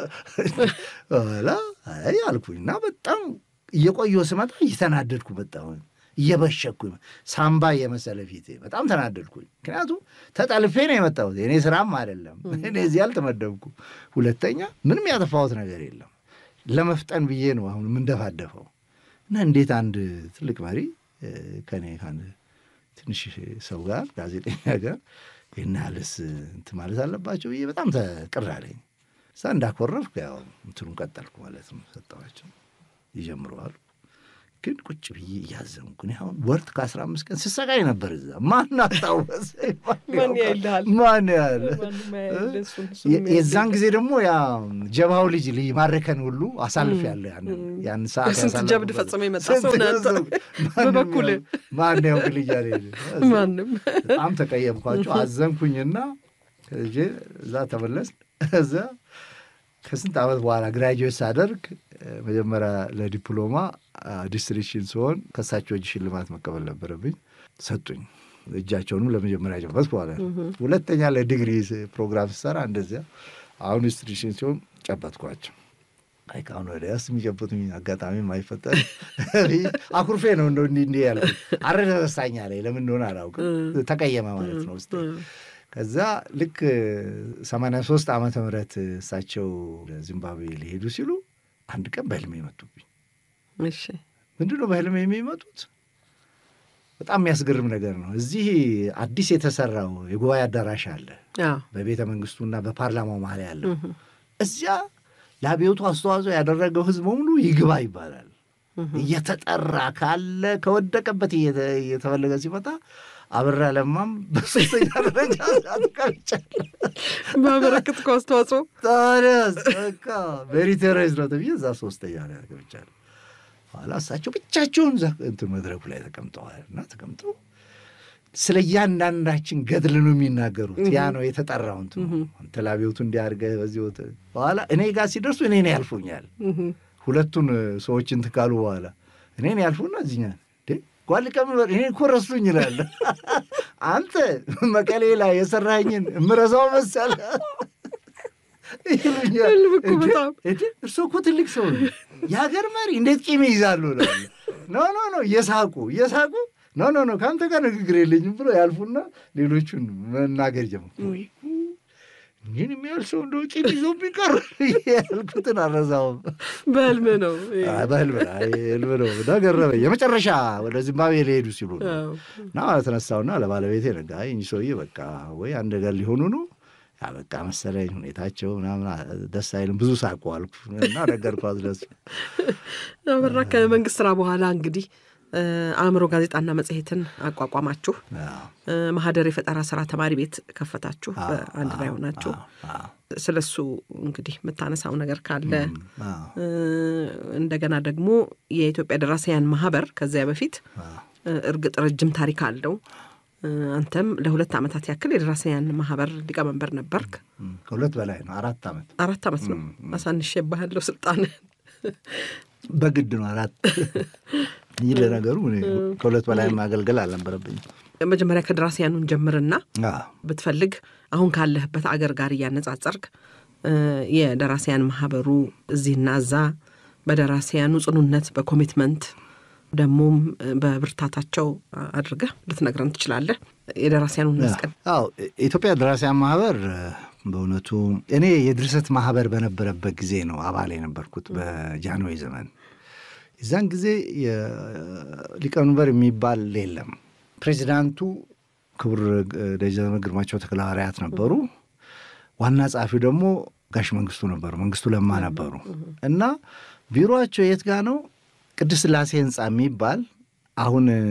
B: ኋላ አይ አልኩኝ እና በጣም እየቆየሁ ስመጣ እየተናደድኩ መጣሁ። እየበሸኩኝ ሳምባ የመሰለ ፊቴ በጣም ተናደድኩኝ። ምክንያቱም ተጠልፌ ነው የመጣሁት የእኔ ስራም አይደለም። እኔ እዚህ አልተመደብኩ። ሁለተኛ ምንም ያጠፋሁት ነገር የለም። ለመፍጠን ብዬ ነው አሁን የምንደፋደፈው እና እንዴት አንድ ትልቅ መሪ ከኔ ከአንድ ትንሽ ሰው ጋር ጋዜጠኛ ጋር ይህን ያህልስ እንትን ማለት አለባቸው ብዬ በጣም ተቅር አለኝ። እዛ እንዳኮረፍኩ ያው እንትኑን ቀጠልኩ ማለት ነው። ሰጠኋቸው ይጀምረዋል። ግን ቁጭ ብዬ እያዘንኩ እኔ አሁን ወርት ከአስራ አምስት ቀን ስሰቃይ ነበር እዛ። ማን አስታወሰኝ?
A: ማን ያይልሃል?
B: ማን ያለ
A: ማንም ያይልህ፣ እሱን እሱን
B: የዛን ጊዜ ደግሞ ያ ጀባው ልጅ ማረከን ሁሉ አሳልፍ ያለ ያን ሰዓት
A: ስንት
B: ያሳለፍኩበት
A: ጀብድ ፈጽሞ የመጣ
B: ስንት
A: ሰው ነህ አንተ።
B: ሰው። ማንም
A: በበኩልህ።
B: ያው- ማን ያውቅ ልጅ አለ
A: ማንም
B: በጣም ተቀየምኳቸው፣ አዘንኩኝና ከዚ እዛ ተመለስ። እዛ ከስንት ዓመት በኋላ ግራጁዌት ሳደርግ እ፣ መጀመሪያ ለዲፕሎማ ዲስትሪክሽን ሲሆን ከእሳቸው እጅ ሽልማት መቀበል ነበረብኝ። ሰጡኝ። እጃቸውንም ለመጀመሪያ ጨበጥኩ ማለት ነው። ሁለተኛ ለዲግሪ ስ- ፕሮግራም ስሰራ እንደዚያ አሁን ዲስትሪክሽን ሲሆን ጨበጥኳቸው። አይ ከአሁን ወዲያ ስ የሚጨበጡኝ አጋጣሚ አይፈጠር አኩርፌ ነው እንደ እንዲህ እንዲህ ያልኩት። አረደ ረሳኛ ላይ ለምን እንደሆነ አላውቅም። ተቀየመ ማለት ነው ውስጤ። ከዛ ልክ ሰማንያ ሶስት ዓመተ ምህረት እሳቸው ዚምባብዌ ሊሄዱ ሲሉ አንድ ቀን በህልሜ መጡብኝ።
A: እሺ
B: ምንድን ነው በህልሜ የሚመጡት? በጣም የሚያስገርም ነገር ነው። እዚህ አዲስ የተሰራው የጉባኤ አዳራሽ አለ
A: አዎ
B: በቤተ መንግስቱና በፓርላማው መሀል ያለው እዚያ ለአብዮቱ አስተዋጽኦ ያደረገው ህዝብ በሙሉ ይግባ ይባላል። እየተጠራ ካለ ከወደቀበት እየተ- እየተፈለገ ሲመጣ አበራ ለማም በሶስተኛ ደረጃ አትቀርጫለ
A: ባበረከትከው አስተዋጽኦ
B: ታዲያስ በቃ ሜሪቶሪየስ ነው ተብዬ እዛ ሶስተኛ ላይ ተቀምጫለሁ። ኋላ እሳቸው ብቻቸውን እዛ እንትን መድረኩ ላይ ተቀምጠዋል እና ተቀምጠው ስለ እያንዳንዳችን ገድል ነው የሚናገሩት። ያ ነው የተጠራው እንትኑ አንተ ለአብዮቱ እንዲያርገህ በዚህ ወጥ በኋላ እኔ ጋር ሲደርሱ እኔን ያልፉኛል። ሁለቱን ሰዎች እንትን ካሉ በኋላ እኔን ያልፉና እዚኛ እንዴ ጓል ሊቀመንበር እኔ እኮ ረሱኝ ይላል። አንተ መቀሌ ላይ የሰራኝን እምረሳው መሰለ ይሉኛል።
A: ህልም እኮ
B: እንዴ፣
A: በጣም።
B: እንዴ እርስዎ እኮ ትልቅ ሰው ነው፣ የሀገር መሪ እንዴት ቂም ይይዛሉ? እላለሁ። ኖ ኖ ኖ እየሳቁ እየሳቁ ኖ ኖ ኖ ከአንተ ጋር ንግግር የለኝም ብሎ ያልፉና ሌሎቹን መናገር ጀመሩ። ግን የሚያህል ሰው እንደው ቂም ይዞ ቢቀር ያልኩትን አልረሳውም።
A: በህልም ነው
B: አይ፣ በህልም ነው፣ አይ፣ ህልም ነው እና ገረመኝ። የመጨረሻ ወደ ዚምባብዌ ሊሄዱ ሲሉ ነው
A: አዎ።
B: እና ተነሳውና ለባለቤቴ ነጋ እኚህ ሰውዬ በቃ ወይ አንድ ነገር ሊሆኑ ነው ያ በቃ መሰለኝ ሁኔታቸው ምናምን ደስ አይልም። ብዙ ሳቁ አልኩ እና ነገርኳት ደስ
A: አበራ ከመንግስት ስራ በኋላ እንግዲህ እ፣ አእምሮ ጋዜጣና መጽሔትን አቋቋማችሁ።
B: አዎ፣
A: እ፣ ማህደር የፈጠራ ስራ ተማሪ ቤት ከፈታችሁ በአንድ ላይ ሆናችሁ።
B: አዎ፣
A: ስለ እሱ እንግዲህ የምታነሳው ነገር ካለ
B: አዎ፣
A: እ፣ እንደገና ደግሞ የኢትዮጵያ ደራሲያን ማህበር ከዚያ በፊት
B: አዎ።
A: እ፣ እርግጥ ረጅም ታሪክ አለው። እ፣ አንተም ለሁለት ዓመታት ያክል የደራሲያን ማህበር ሊቀመንበር ነበርክ።
B: እም፣ ከሁለት በላይ ነው። አራት ዓመት
A: አራት ዓመት ነው አሳንሼ ባለው ስልጣን
B: በግድ ነው አራት። ይህ ለነገሩ እኔ ከሁለት በላይ ማገልገል አልነበረብኝም።
A: መጀመሪያ ከደራሲያኑን ጀምርና
B: አዎ።
A: ብትፈልግ አሁን ካለህበት አገር ጋር እያነጻጸርክ እ፣ የደራሲያን ማህበሩ እዚህና እዛ በደራሲያኑ ጽኑነት በኮሚትመንት ደግሞም እ፣ በብርታታቸው አድርገህ ልትነግረን ትችላለህ። የደራሲያኑን መስቀል
B: አዎ የኢትዮጵያ ደራሲያን ማህበር እ፣ በእውነቱ እኔ የድርሰት ማህበር በነበረበት ጊዜ ነው አባል የነበርኩት በጃንሆይ ዘመን። የዛን ጊዜ ሊቀመንበር የሚባል የለም። ፕሬዚዳንቱ ክቡር እ፣ ደጀነ ግርማቸው ተክለሐዋርያት ነበሩ። ዋና ጸሐፊው ደግሞ ጋሽ መንግስቱ ነበሩ፣ መንግስቱ ለማ ነበሩ እና ቢሮቸው የት ጋ ነው? ቅድስት ሥላሴ ህንፃ የሚባል አሁን እ፣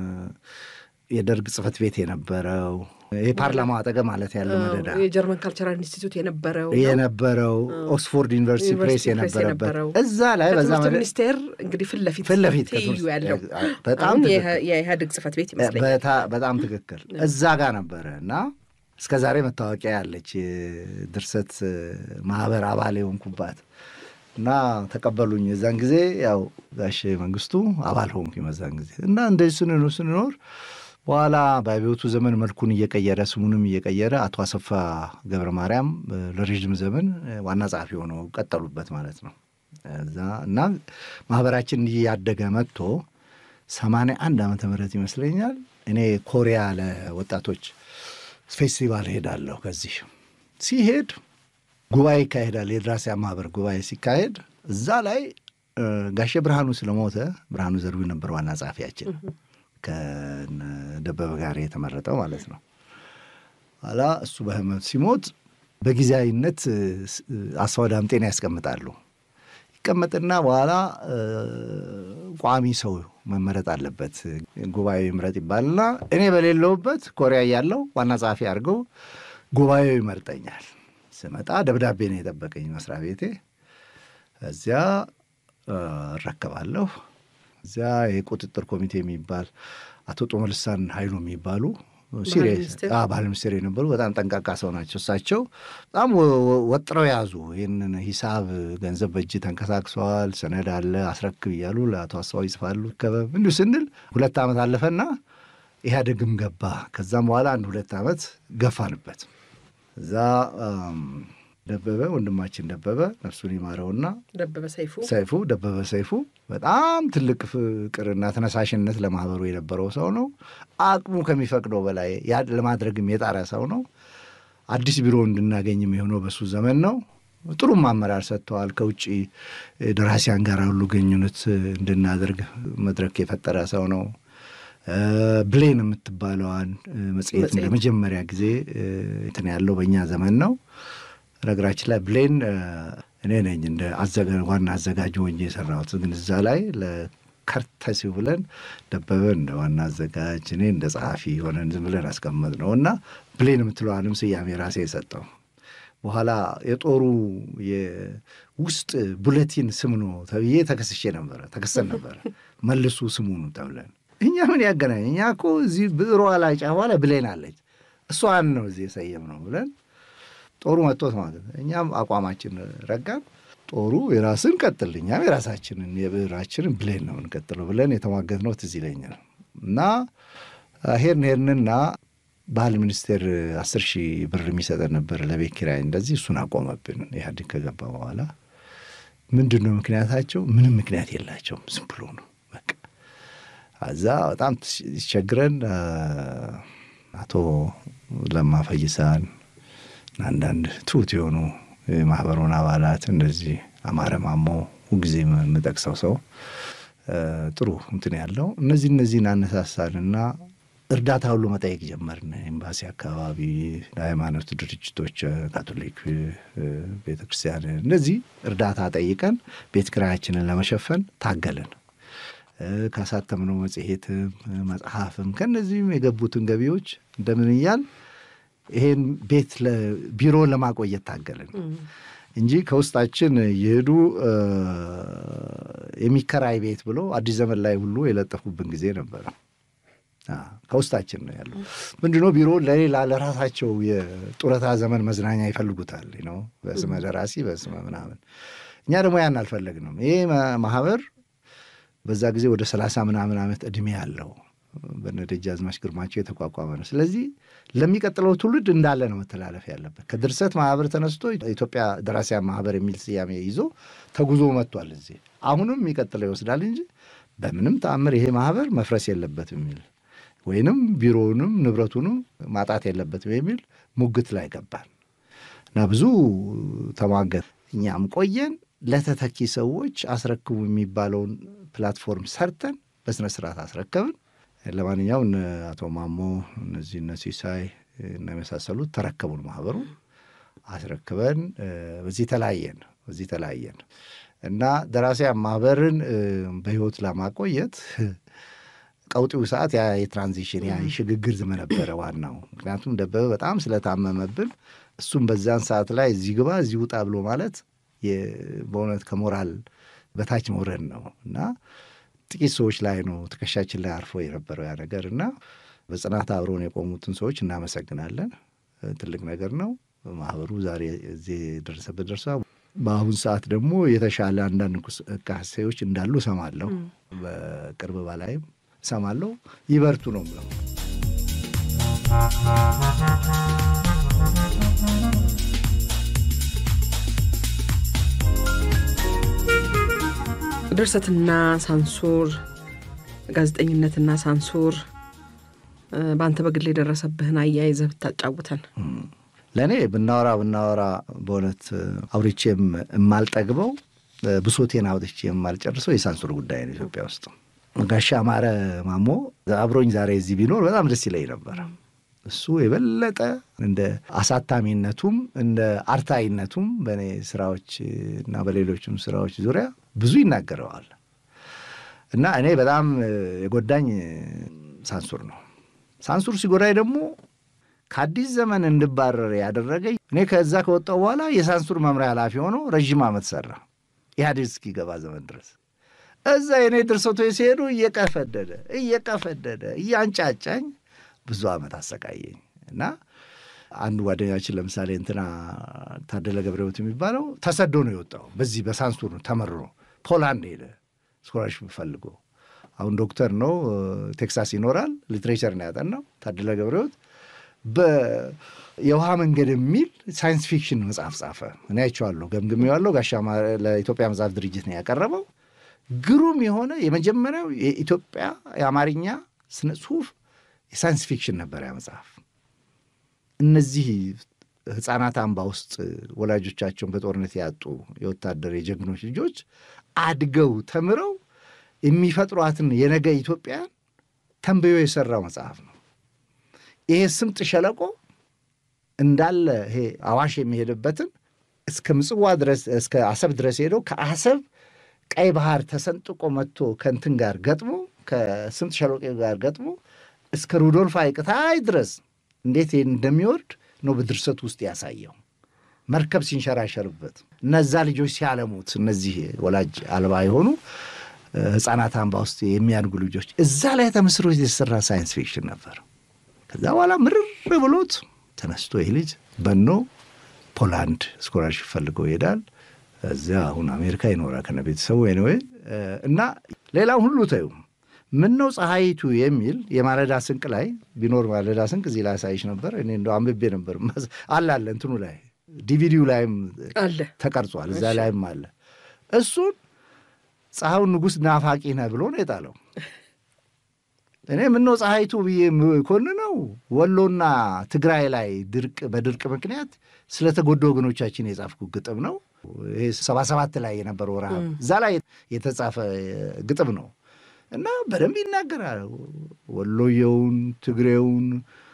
B: የደርግ ጽህፈት ቤት የነበረው የፓርላማው አጠገብ ማለት ያለው መደዳ
A: የጀርመን ካልቸራል ኢንስቲትዩት የነበረው ነው።
B: የነበረው ኦክስፎርድ ዩኒቨርሲቲ ፕሬስ
A: ዩኒቨርሲቲ ፕሬስ
B: የነበረበት
A: የነበረው።
B: እዛ ላይ በዛ
A: ከትምህርት
B: መደ-
A: ሚኒስቴር እንግዲህ ፊት ለፊት
B: ፊት ለፊት
A: ትይዩ
B: ከትምህርት-
A: ያለው
B: በጣም
A: አሁን
B: ትክክል።
A: የኢህ- የኢህአዴግ ጽህፈት ቤት ይመስለኛል።
B: በታ- በጣም ትክክል እዛ ጋር ነበረ እና እስከ ዛሬ መታወቂያ ያለች የድርሰት ማህበር አባል የሆንኩባት እና ተቀበሉኝ። የዛን ጊዜ ያው ጋሽ መንግስቱ አባል ሆንኩ በዛን ጊዜ እና እንደዚህ ስንኖር ስንኖር በኋላ በአብዮቱ ዘመን መልኩን እየቀየረ ስሙንም እየቀየረ አቶ አሰፋ ገብረ ማርያም እ፣ ለረዥም ዘመን እ፣ ዋና ጸሐፊ ሆነው ቀጠሉበት ማለት ነው። እዛ እና ማህበራችን እያደገ መጥቶ ሰማንያ አንድ ዓመተ ምህረት ይመስለኛል እኔ ኮሪያ ለወጣቶች ፌስቲቫል ሄዳለሁ። ከዚህ ሲሄድ ጉባኤ ይካሄዳል። የደራሲያን ማህበር ጉባኤ ሲካሄድ እዛ ላይ እ፣ ጋሼ ብርሃኑ ስለሞተ ብርሃኑ ዘርቢ ነበር ዋና ጸሐፊያችን ከነ ደበበ ጋር የተመረጠው ማለት ነው። ኋላ እሱ በህመም ሲሞት በጊዜያዊነት እ፣ ስ- አስፋው ዳምጤን ያስቀምጣሉ። ይቀመጥና በኋላ እ፣ ቋሚ ሰው መመረጥ አለበት ጉባኤው ይምረጥ ይባልና እኔ በሌለውበት ኮሪያ ያለው ዋና ጸሐፊ አድርገው ጉባኤው ይመርጠኛል። ስመጣ ደብዳቤ ነው የጠበቀኝ መስሪያ ቤቴ። እዚያ እ፣ እረከባለሁ። እዚያ የቁጥጥር ኮሚቴ የሚባል አቶ ጦመልሳን ኃይሉ የሚባሉ ሲሪየስ
A: ሚኒስቴር?
B: አዎ፣ ባህል ሚኒስቴር የነበሩ በጣም ጠንቃቃ ሰው ናቸው። እሳቸው በጣም ወ- ወ- ወጥረው ያዙ። ይህንን ሂሳብ ገንዘብ በእጅ ተንቀሳቅሰዋል፣ ሰነድ አለ አስረክብ እያሉ ለአቶ አስፋው ይጽፋሉ። ከበብ እንዲሁ ስንል ሁለት ዓመት አለፈና ኢህአዴግም ገባ። ከዛም በኋላ አንድ ሁለት ዓመት ገፋንበት። እዛ አም፣ ደበበ ወንድማችን ደበበ ነፍሱን ይማረውና
A: ደበበ ሰይፉ
B: ሰይፉ ደበበ ሰይፉ በጣም ትልቅ ፍቅርና ተነሳሽነት ለማህበሩ የነበረው ሰው ነው። አቅሙ ከሚፈቅደው በላይ ያ ለማድረግም የጣረ ሰው ነው። አዲስ ቢሮ እንድናገኝም የሆነው በሱ ዘመን ነው። ጥሩም አመራር ሰጥተዋል። ከውጭ ደራሲያን ጋር ሁሉ ግንኙነት እንድናደርግ መድረክ የፈጠረ ሰው ነው። እ፣ ብሌን የምትባለዋን እ፣ መጽሔት
A: መጽሔት።
B: ለመጀመሪያ ጊዜ እ፣ እንትን ያለው በእኛ ዘመን ነው። ነገራችን ላይ ብሌን እ፣ እኔ ነኝ እንደ አዘጋ- ዋና አዘጋጅ ሆኜ የሰራሁት። ግን እዛ ላይ ለከርተሲ ብለን ደበበ እንደ ዋና አዘጋጅ፣ እኔ እንደ ጸሐፊ ሆነን ዝም ብለን አስቀመጥ ነው እና ብሌን የምትለዋንም ስያሜ ራሴ የሰጠው በኋላ የጦሩ የውስጥ ቡለቲን ስም ነው ተብዬ ተከስሼ ነበረ ተከሰን ነበረ። መልሱ ስሙኑ ተብለን እኛ ምን ያገናኝ እኛ እኮ እዚህ ብዕሯ ላይ ጫፏ ላይ ብሌን አለች እሷን ነው እዚህ የሰየም ነው ብለን ጦሩ መጥቶት ማለት ነው። እኛም አቋማችን ረጋን። ጦሩ የራስን ቀጥል፣ እኛም የራሳችንን የብዕራችንን ብሌን ነው እንቀጥለው ብለን የተሟገትነው ትዝ ይለኛል እና ሄድን ሄድንና ባህል ሚኒስቴር አስር ሺህ ብር የሚሰጠን ነበር ለቤት ኪራይ እንደዚህ እሱን አቆመብን ኢህአዴግ ከገባ በኋላ ምንድን ነው ምክንያታቸው ምንም ምክንያት የላቸውም ዝም ብሎ ነው በቃ እዛ በጣም ሲቸግረን አ፣ አቶ ለማ ፈይሳን እና አንዳንድ ትሁት የሆኑ የማህበሩን አባላት እንደዚህ አማረ ማሞ ሁልጊዜ የምጠቅሰው ሰው አ፣ ጥሩ እንትን ያለው እነዚህ እነዚህን አነሳሳንና እርዳታ ሁሉ መጠየቅ ጀመርን። ኤምባሲ አካባቢ፣ ለሃይማኖት ድርጅቶች፣ ካቶሊክ ቤተ ክርስቲያን እነዚህ እርዳታ ጠይቀን ቤት ኪራያችንን ለመሸፈን ታገልን። እ፣ ካሳተምነው መጽሔትም መጽሐፍም ከእነዚህም የገቡትን ገቢዎች እንደምን እያል ይሄን ቤት ለ- ቢሮን ለማቆየት ታገልን እንጂ ከውስጣችን የሄዱ እ፣ የሚከራይ ቤት ብሎ አዲስ ዘመን ላይ ሁሉ የለጠፉብን ጊዜ ነበረ። አ፣ ከውስጣችን ነው ያለው። ምንድነው ቢሮ ለሌላ ለራሳቸው የጡረታ ዘመን መዝናኛ ይፈልጉታል ነው በስመ ደራሲ በስመ ምናምን። እኛ ደግሞ ያን አልፈለግንም። ይሄ ማ- ማህበር በዛ ጊዜ ወደ ሰላሳ ምናምን ዓመት ዕድሜ ያለው በነ ደጃዝማች ግርማቸው የተቋቋመ ነው። ስለዚህ ለሚቀጥለው ትውልድ እንዳለ ነው መተላለፍ ያለበት። ከድርሰት ማህበር ተነስቶ ኢትዮጵያ ደራሲያን ማህበር የሚል ስያሜ ይዞ ተጉዞ መጥቷል። እዚህ አሁንም የሚቀጥለው ይወስዳል እንጂ በምንም ተአምር ይሄ ማህበር መፍረስ የለበትም የሚል ወይንም ቢሮውንም ንብረቱንም ማጣት የለበትም የሚል ሙግት ላይ ገባል እና ብዙ ተሟገት። እኛም ቆየን ለተተኪ ሰዎች አስረክቡ የሚባለውን ፕላትፎርም ሰርተን በስነ ስርዓት አስረከብን። ለማንኛውም እነ አቶ ማሞ እነዚህ እነ ሲሳይ እና የመሳሰሉት ተረከቡን ማህበሩ አስረክበን በዚህ ተለያየን በዚህ ተለያየን እና ደራሲያን ማህበርን በህይወት ለማቆየት ቀውጢው ሰዓት ያ የትራንዚሽን ያ የሽግግር ዘመን ነበረ ዋናው። ምክንያቱም ደበበ በጣም ስለታመመብን እሱም በዛን ሰዓት ላይ እዚህ ግባ እዚህ ውጣ ብሎ ማለት በእውነት ከሞራል በታች መውረድ ነው እና ጥቂት ሰዎች ላይ ነው ትከሻችን ላይ አርፎ የነበረው ያ ነገር እና በጽናት አብረውን የቆሙትን ሰዎች እናመሰግናለን። ትልቅ ነገር ነው። ማህበሩ ዛሬ እዚህ የደረሰበት ደርሷ በአሁን ሰዓት ደግሞ የተሻለ አንዳንድ እንቅስቃሴዎች እንዳሉ እሰማለሁ። በቅርብ በላይም እሰማለሁ። ይበርቱ ነው ብለው
A: ድርሰትና ሳንሱር፣ ጋዜጠኝነትና ሳንሱር በአንተ በግል የደረሰብህን አያይዘህ ብታጫውተን።
B: ለእኔ ብናወራ ብናወራ በእውነት አውርቼም የማልጠግበው ብሶቴን አውጥቼ የማልጨርሰው የሳንሱር ጉዳይ ነው ኢትዮጵያ ውስጥ። ጋሻ አማረ ማሞ አብሮኝ ዛሬ እዚህ ቢኖር በጣም ደስ ይለኝ ነበር። እሱ የበለጠ እንደ አሳታሚነቱም እንደ አርታይነቱም በእኔ ስራዎች እና በሌሎችም ስራዎች ዙሪያ ብዙ ይናገረዋል እና እኔ በጣም የጎዳኝ ሳንሱር ነው። ሳንሱር ሲጎዳኝ ደግሞ ከአዲስ ዘመን እንድባረር ያደረገኝ እኔ ከዛ ከወጣው በኋላ የሳንሱር መምሪያ ኃላፊ ሆኖ ረዥም ዓመት ሰራ ኢህአዴግ እስኪገባ ዘመን ድረስ እዛ የእኔ ድርሰቶች ሲሄዱ እየቀፈደደ እየቀፈደደ እያንጫጫኝ ብዙ ዓመት አሰቃየኝ እና አንድ ጓደኛችን ለምሳሌ እንትና ታደለ ገብረሕይወት የሚባለው ተሰዶ ነው የወጣው። በዚህ በሳንሱር ተመርሮ ፖላንድ ሄደ ስኮላርሽፕ ፈልጎ። አሁን ዶክተር ነው፣ ቴክሳስ ይኖራል። ሊትሬቸር ነው ያጠናው። ታደለ ገብረሕይወት የውሃ መንገድ የሚል ሳይንስ ፊክሽን መጽሐፍ ጻፈ። እኔ አይቼዋለሁ፣ ገምግሜዋለሁ። ጋሻ ለኢትዮጵያ መጽሐፍ ድርጅት ነው ያቀረበው። ግሩም የሆነ የመጀመሪያው የኢትዮጵያ የአማርኛ ስነ ጽሁፍ የሳይንስ ፊክሽን ነበር ያ መጽሐፍ። እነዚህ ህፃናት አምባ ውስጥ ወላጆቻቸውን በጦርነት ያጡ የወታደር የጀግኖች ልጆች አድገው ተምረው የሚፈጥሯትን የነገ ኢትዮጵያን ተንብዮ የሰራው መጽሐፍ ነው። ይሄ ስምጥ ሸለቆ እንዳለ ይሄ አዋሽ የሚሄድበትን እስከ ምጽዋ ድረስ እስከ አሰብ ድረስ ሄደው ከአሰብ ቀይ ባህር ተሰንጥቆ መጥቶ ከእንትን ጋር ገጥሞ ከስምጥ ሸለቆ ጋር ገጥሞ እስከ ሩዶልፍ ሐይቅ ታይ ድረስ እንዴት እንደሚወርድ ነው በድርሰቱ ውስጥ ያሳየው። መርከብ ሲንሸራሸርበት እነዛ ልጆች ሲያለሙት እነዚህ ወላጅ አልባ የሆኑ ህፃናት አምባ ውስጥ የሚያድጉ ልጆች እዛ ላይ ተመስርቶ የተሰራ ሳይንስ ፊክሽን ነበር። ከዛ በኋላ ምርር ብሎት ተነስቶ ይህ ልጅ በኖ ፖላንድ ስኮላርሽፕ ፈልጎ ይሄዳል። እዚያ አሁን አሜሪካ ይኖራል ከነ ቤተሰቡ ወይ እና ሌላው ሁሉ ተዩ ምን ነው ፀሐይቱ የሚል የማለዳ ስንቅ ላይ ቢኖር ማለዳ ስንቅ እዚህ ላይ አሳይሽ ነበር። እኔ እንደው አንብቤ ነበር አለ አለ እንትኑ ላይ ዲቪዲው ላይም
A: አለ
B: ተቀርጿል። እዛ ላይም አለ። እሱን ፀሐዩን ንጉሥ ናፋቂ ነህ ብሎ ነው የጣለው። እኔ ምነው ፀሐይቱ ብዬ ኮንነው ወሎና ትግራይ ላይ ድርቅ በድርቅ ምክንያት ስለተጎዱ ወገኖቻችን የጻፍኩ ግጥም ነው። ይሄ ሰባ ሰባት ላይ የነበረው ረሃብ እዛ ላይ የተጻፈ ግጥም ነው እና በደንብ ይናገራል። ወሎየውን፣ ትግሬውን፣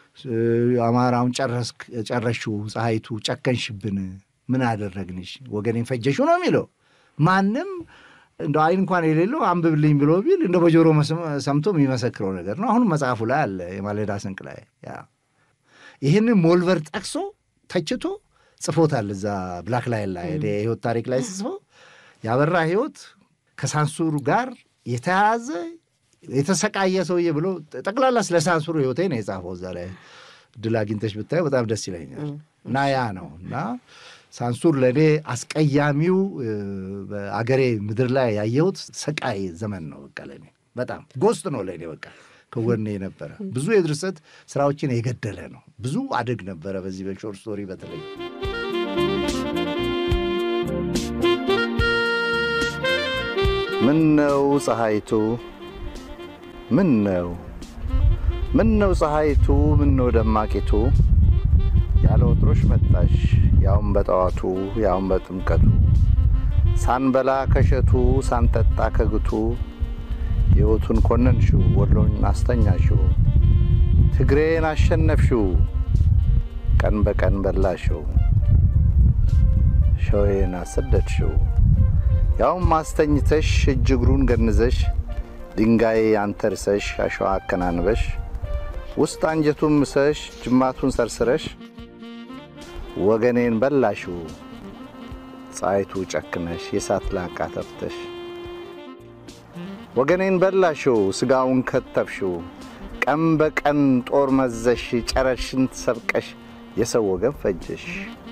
B: አማራውን ጨረሽው፣ ፀሐይቱ ጨከንሽብን፣ ምን አደረግንሽ፣ ወገኔን ፈጀሽው ነው የሚለው ማንም እንደ አይን እንኳን የሌለው አንብብልኝ ብሎ ቢል እንደ በጆሮ ሰምቶ የሚመሰክረው ነገር ነው። አሁንም መጽሐፉ ላይ አለ የማለዳ ስንቅ ላይ ይህንን ሞልቨር ጠቅሶ ተችቶ ጽፎታል። እዛ ብላክ ላይ ላይ የህይወት ታሪክ ላይ ስጽፈው ያበራ ህይወት ከሳንሱሩ ጋር የተያዘ የተሰቃየ ሰውዬ ብሎ ጠቅላላ ስለ ሳንሱሩ ህይወቴ ነው የጻፈው። እዛ ላይ ድል አግኝተሽ ብታየው በጣም ደስ ይለኛል። እና ያ ነው እና ሳንሱር ለእኔ አስቀያሚው በአገሬ ምድር ላይ ያየሁት ሰቃይ ዘመን ነው። በቃ ለእኔ በጣም ጎስት ነው ለእኔ በቃ ከጎኔ ነበረ። ብዙ የድርሰት ስራዎችን የገደለ ነው። ብዙ አደግ ነበረ በዚህ በሾርት ስቶሪ በተለይ ምን ነው ፀሐይቱ ምን ነው ምን ነው ፀሐይቱ ምን ነው ደማቂቱ ያለ ወትሮሽ መጣሽ ያውም በጠዋቱ ያውም በጥምቀቱ ሳንበላ ከሸቱ ሳንጠጣ ከግቱ ሕይወቱን ኮነንሽው ወሎን አስተኛሽው ትግሬን አሸነፍሽው ቀን በቀን በላሽው ሸዌን አሰደድሽው ያውም አስተኝተሽ እጅ እግሩን ገንዘሽ ድንጋይ አንተርሰሽ አሸዋ አከናንበሽ ውስጥ አንጀቱን ምሰሽ ጅማቱን ሰርስረሽ ወገኔን በላሽው ፀሐይቱ ጨክነሽ የሳት ላቃ ተፍተሽ ወገኔን በላሽው ስጋውን ከተፍሽው ቀን በቀን ጦር መዘሽ ጨረሽን ሰብቀሽ የሰው ወገን ፈጀሽ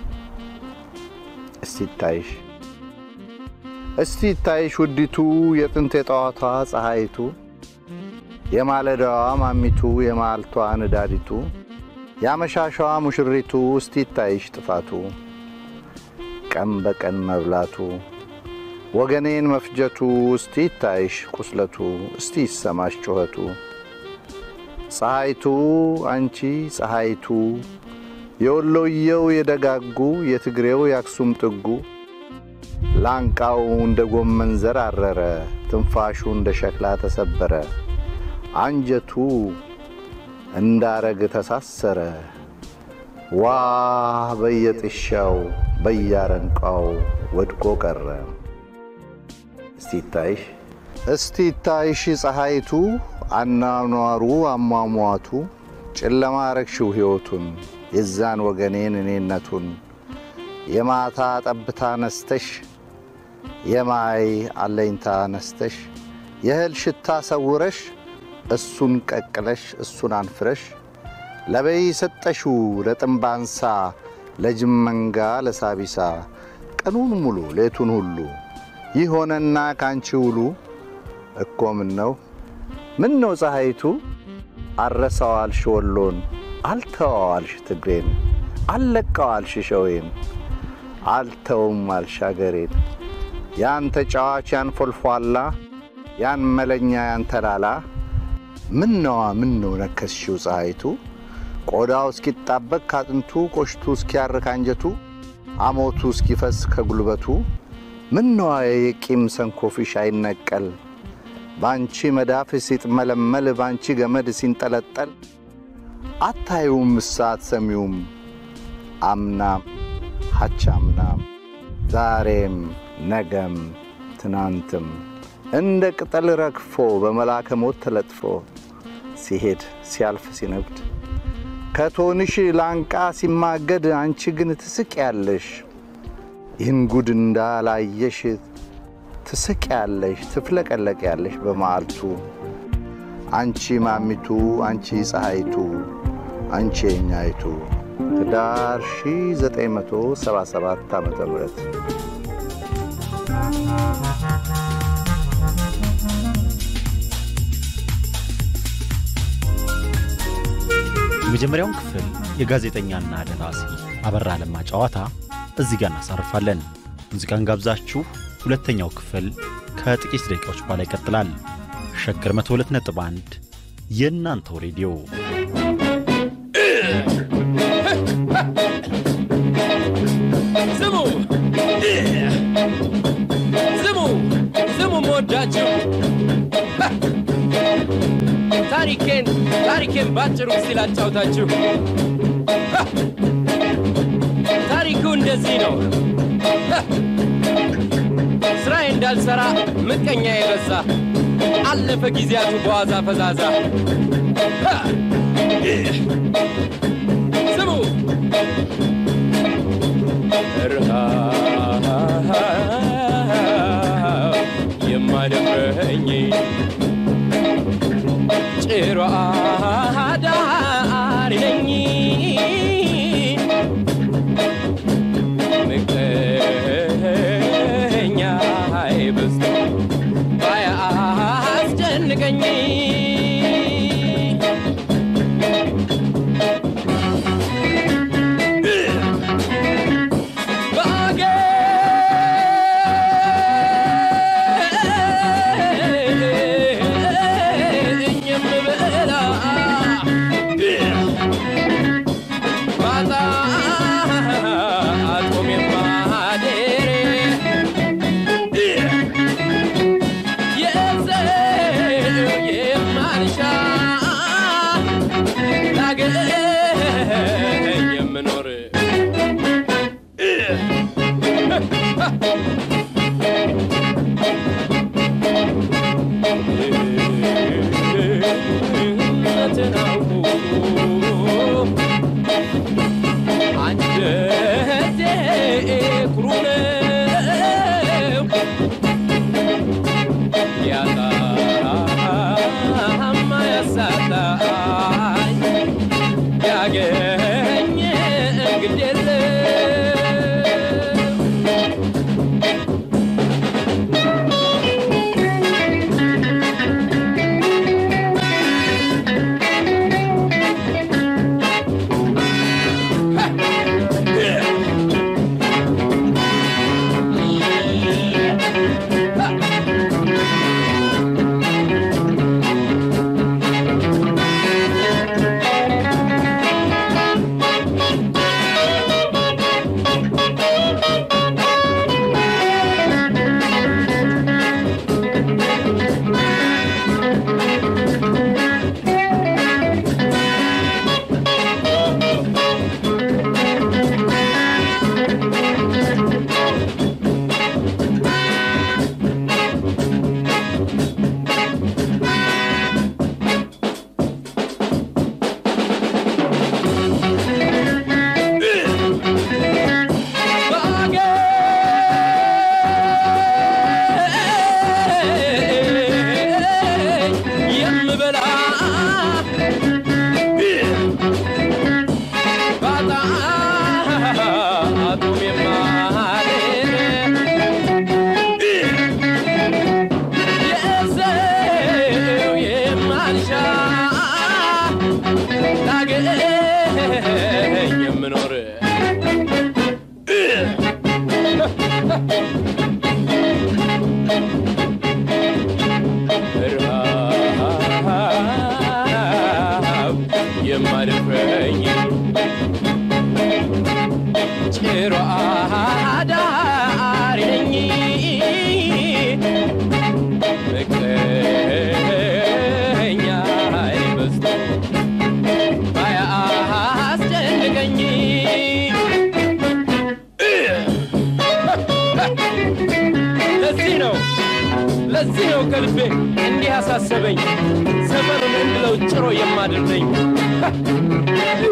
B: እስቲ ይታይሽ እስቲ ይታይሽ ውዲቱ የጥንት የጠዋቷ ፀሐይቱ የማለዳዋ ማሚቱ የማልቷ ንዳዲቱ የአመሻሻዋ ሙሽሪቱ እስቲ ይታይሽ ጥፋቱ ቀን በቀን መብላቱ ወገኔን መፍጀቱ እስቲ ይታይሽ ቁስለቱ እስቲ ይሰማሽ ጩኸቱ ፀሐይቱ አንቺ ፀሐይቱ የወሎየው የደጋጉ የትግሬው የአክሱም ጥጉ ላንቃው እንደ ጎመን ዘር አረረ ትንፋሹ እንደ ሸክላ ተሰበረ አንጀቱ እንዳረግ ተሳሰረ ዋ በየጥሻው በያረንቃው ወድቆ ቀረ። እስቲ ይታይሽ እስቲ ይታይሽ ፀሐይቱ አናኗሩ አሟሟቱ ጨለማ ረግሽው ሕይወቱን የዛን ወገኔን እኔነቱን የማታ ጠብታ ነስተሽ የማይ አለኝታ ነስተሽ የእህል ሽታ ሰውረሽ እሱን ቀቅለሽ እሱን አንፍረሽ ለበይ ሰጠሽው ለጥንባንሳ ለጅብ መንጋ ለሳቢሳ ቀኑን ሙሉ ሌቱን ሁሉ ይህ ሆነና ካንቺ ውሉ እኮ ምን ነው ምን ነው ፀሐይቱ አረሳዋልሽ ወሎን አልተዋዋልሽ ትግሬን አልለቀዋልሽ ሸዌን አልተውም አልሽ አገሬን ያን ተጫዋች ያን ፎልፏላ ያን መለኛ ያን ተላላ ምን ነዋ ምን ነው ነከስሽው ፀሐይቱ ቆዳው እስኪጣበቅ ካጥንቱ ቆሽቱ እስኪያርክ አንጀቱ አሞቱ እስኪፈስ ከጉልበቱ ምን ነዋ የቂም ሰንኮፊሽ አይነቀል ባንቺ መዳፍ ሲጥመለመል ባንቺ ገመድ ሲንጠለጠል አታዩም እሳት ሰሚውም አምናም ሀቻምናም ዛሬም ነገም ትናንትም እንደ ቅጠል ረግፎ በመላከ ሞት ተለጥፎ ሲሄድ ሲያልፍ ሲነግድ ከቶንሽ ላንቃ ሲማገድ አንቺ ግን ትስቅ ያለሽ ይህን ጉድ እንዳላየሽ ትስቅ ያለሽ ትፍለቀለቅ ያለሽ በመዓልቱ አንቺ ማሚቱ አንቺ ፀሐይቱ አንቺ የኛይቱ ህዳር 1977 ዓ ም
C: የመጀመሪያውን ክፍል የጋዜጠኛና ደራሲ አበራ ለማ ጨዋታ እዚህ ጋር እናሳርፋለን። ሙዚቃን ጋብዛችሁ ሁለተኛው ክፍል ከጥቂት ደቂቃዎች በኋላ ይቀጥላል። ሸገር 102 ነጥብ 1 የእናንተው ሬዲዮ
E: ስሙ ስሙ ስሙ መወዳችሁ ታሪኬን ታሪኬን ባጭሩ እስቲ ላጫውታችሁ። ታሪኩ እንደዚህ ነው። ስራዬ እንዳልሰራ ምቀኛ የበዛ አለፈ ጊዜያቱ በዋዛ ፈዛዛ። ስሙ ረሃብ የማደፍረኝ ጭሮ አዳሪ ነኝ ምቀኛ አይበዝቶ ባያስጨንቀኝ የማልሻ ላገኝ የምኖር እውነትን አውቆ አንጀቴ ኩሩ ነው ያጣማ ያሳጣኝ ያገኘ እንግድ የለም ባገኝ የምበላ ባጣቱም የማልል የሰው የማልሻ ላገኝ የምኖር ረሃብ የማደፍረኝ ጭሮ አዳሪ ነኝ ምቀኛ በዝቶ ባያስጨንቀኝ ለዚህ ነው ለዚህ ነው ከልቤ እንዲህ ያሳሰበኝ ሰፈሩን እንድለው ጭሮ የማድር ነኝ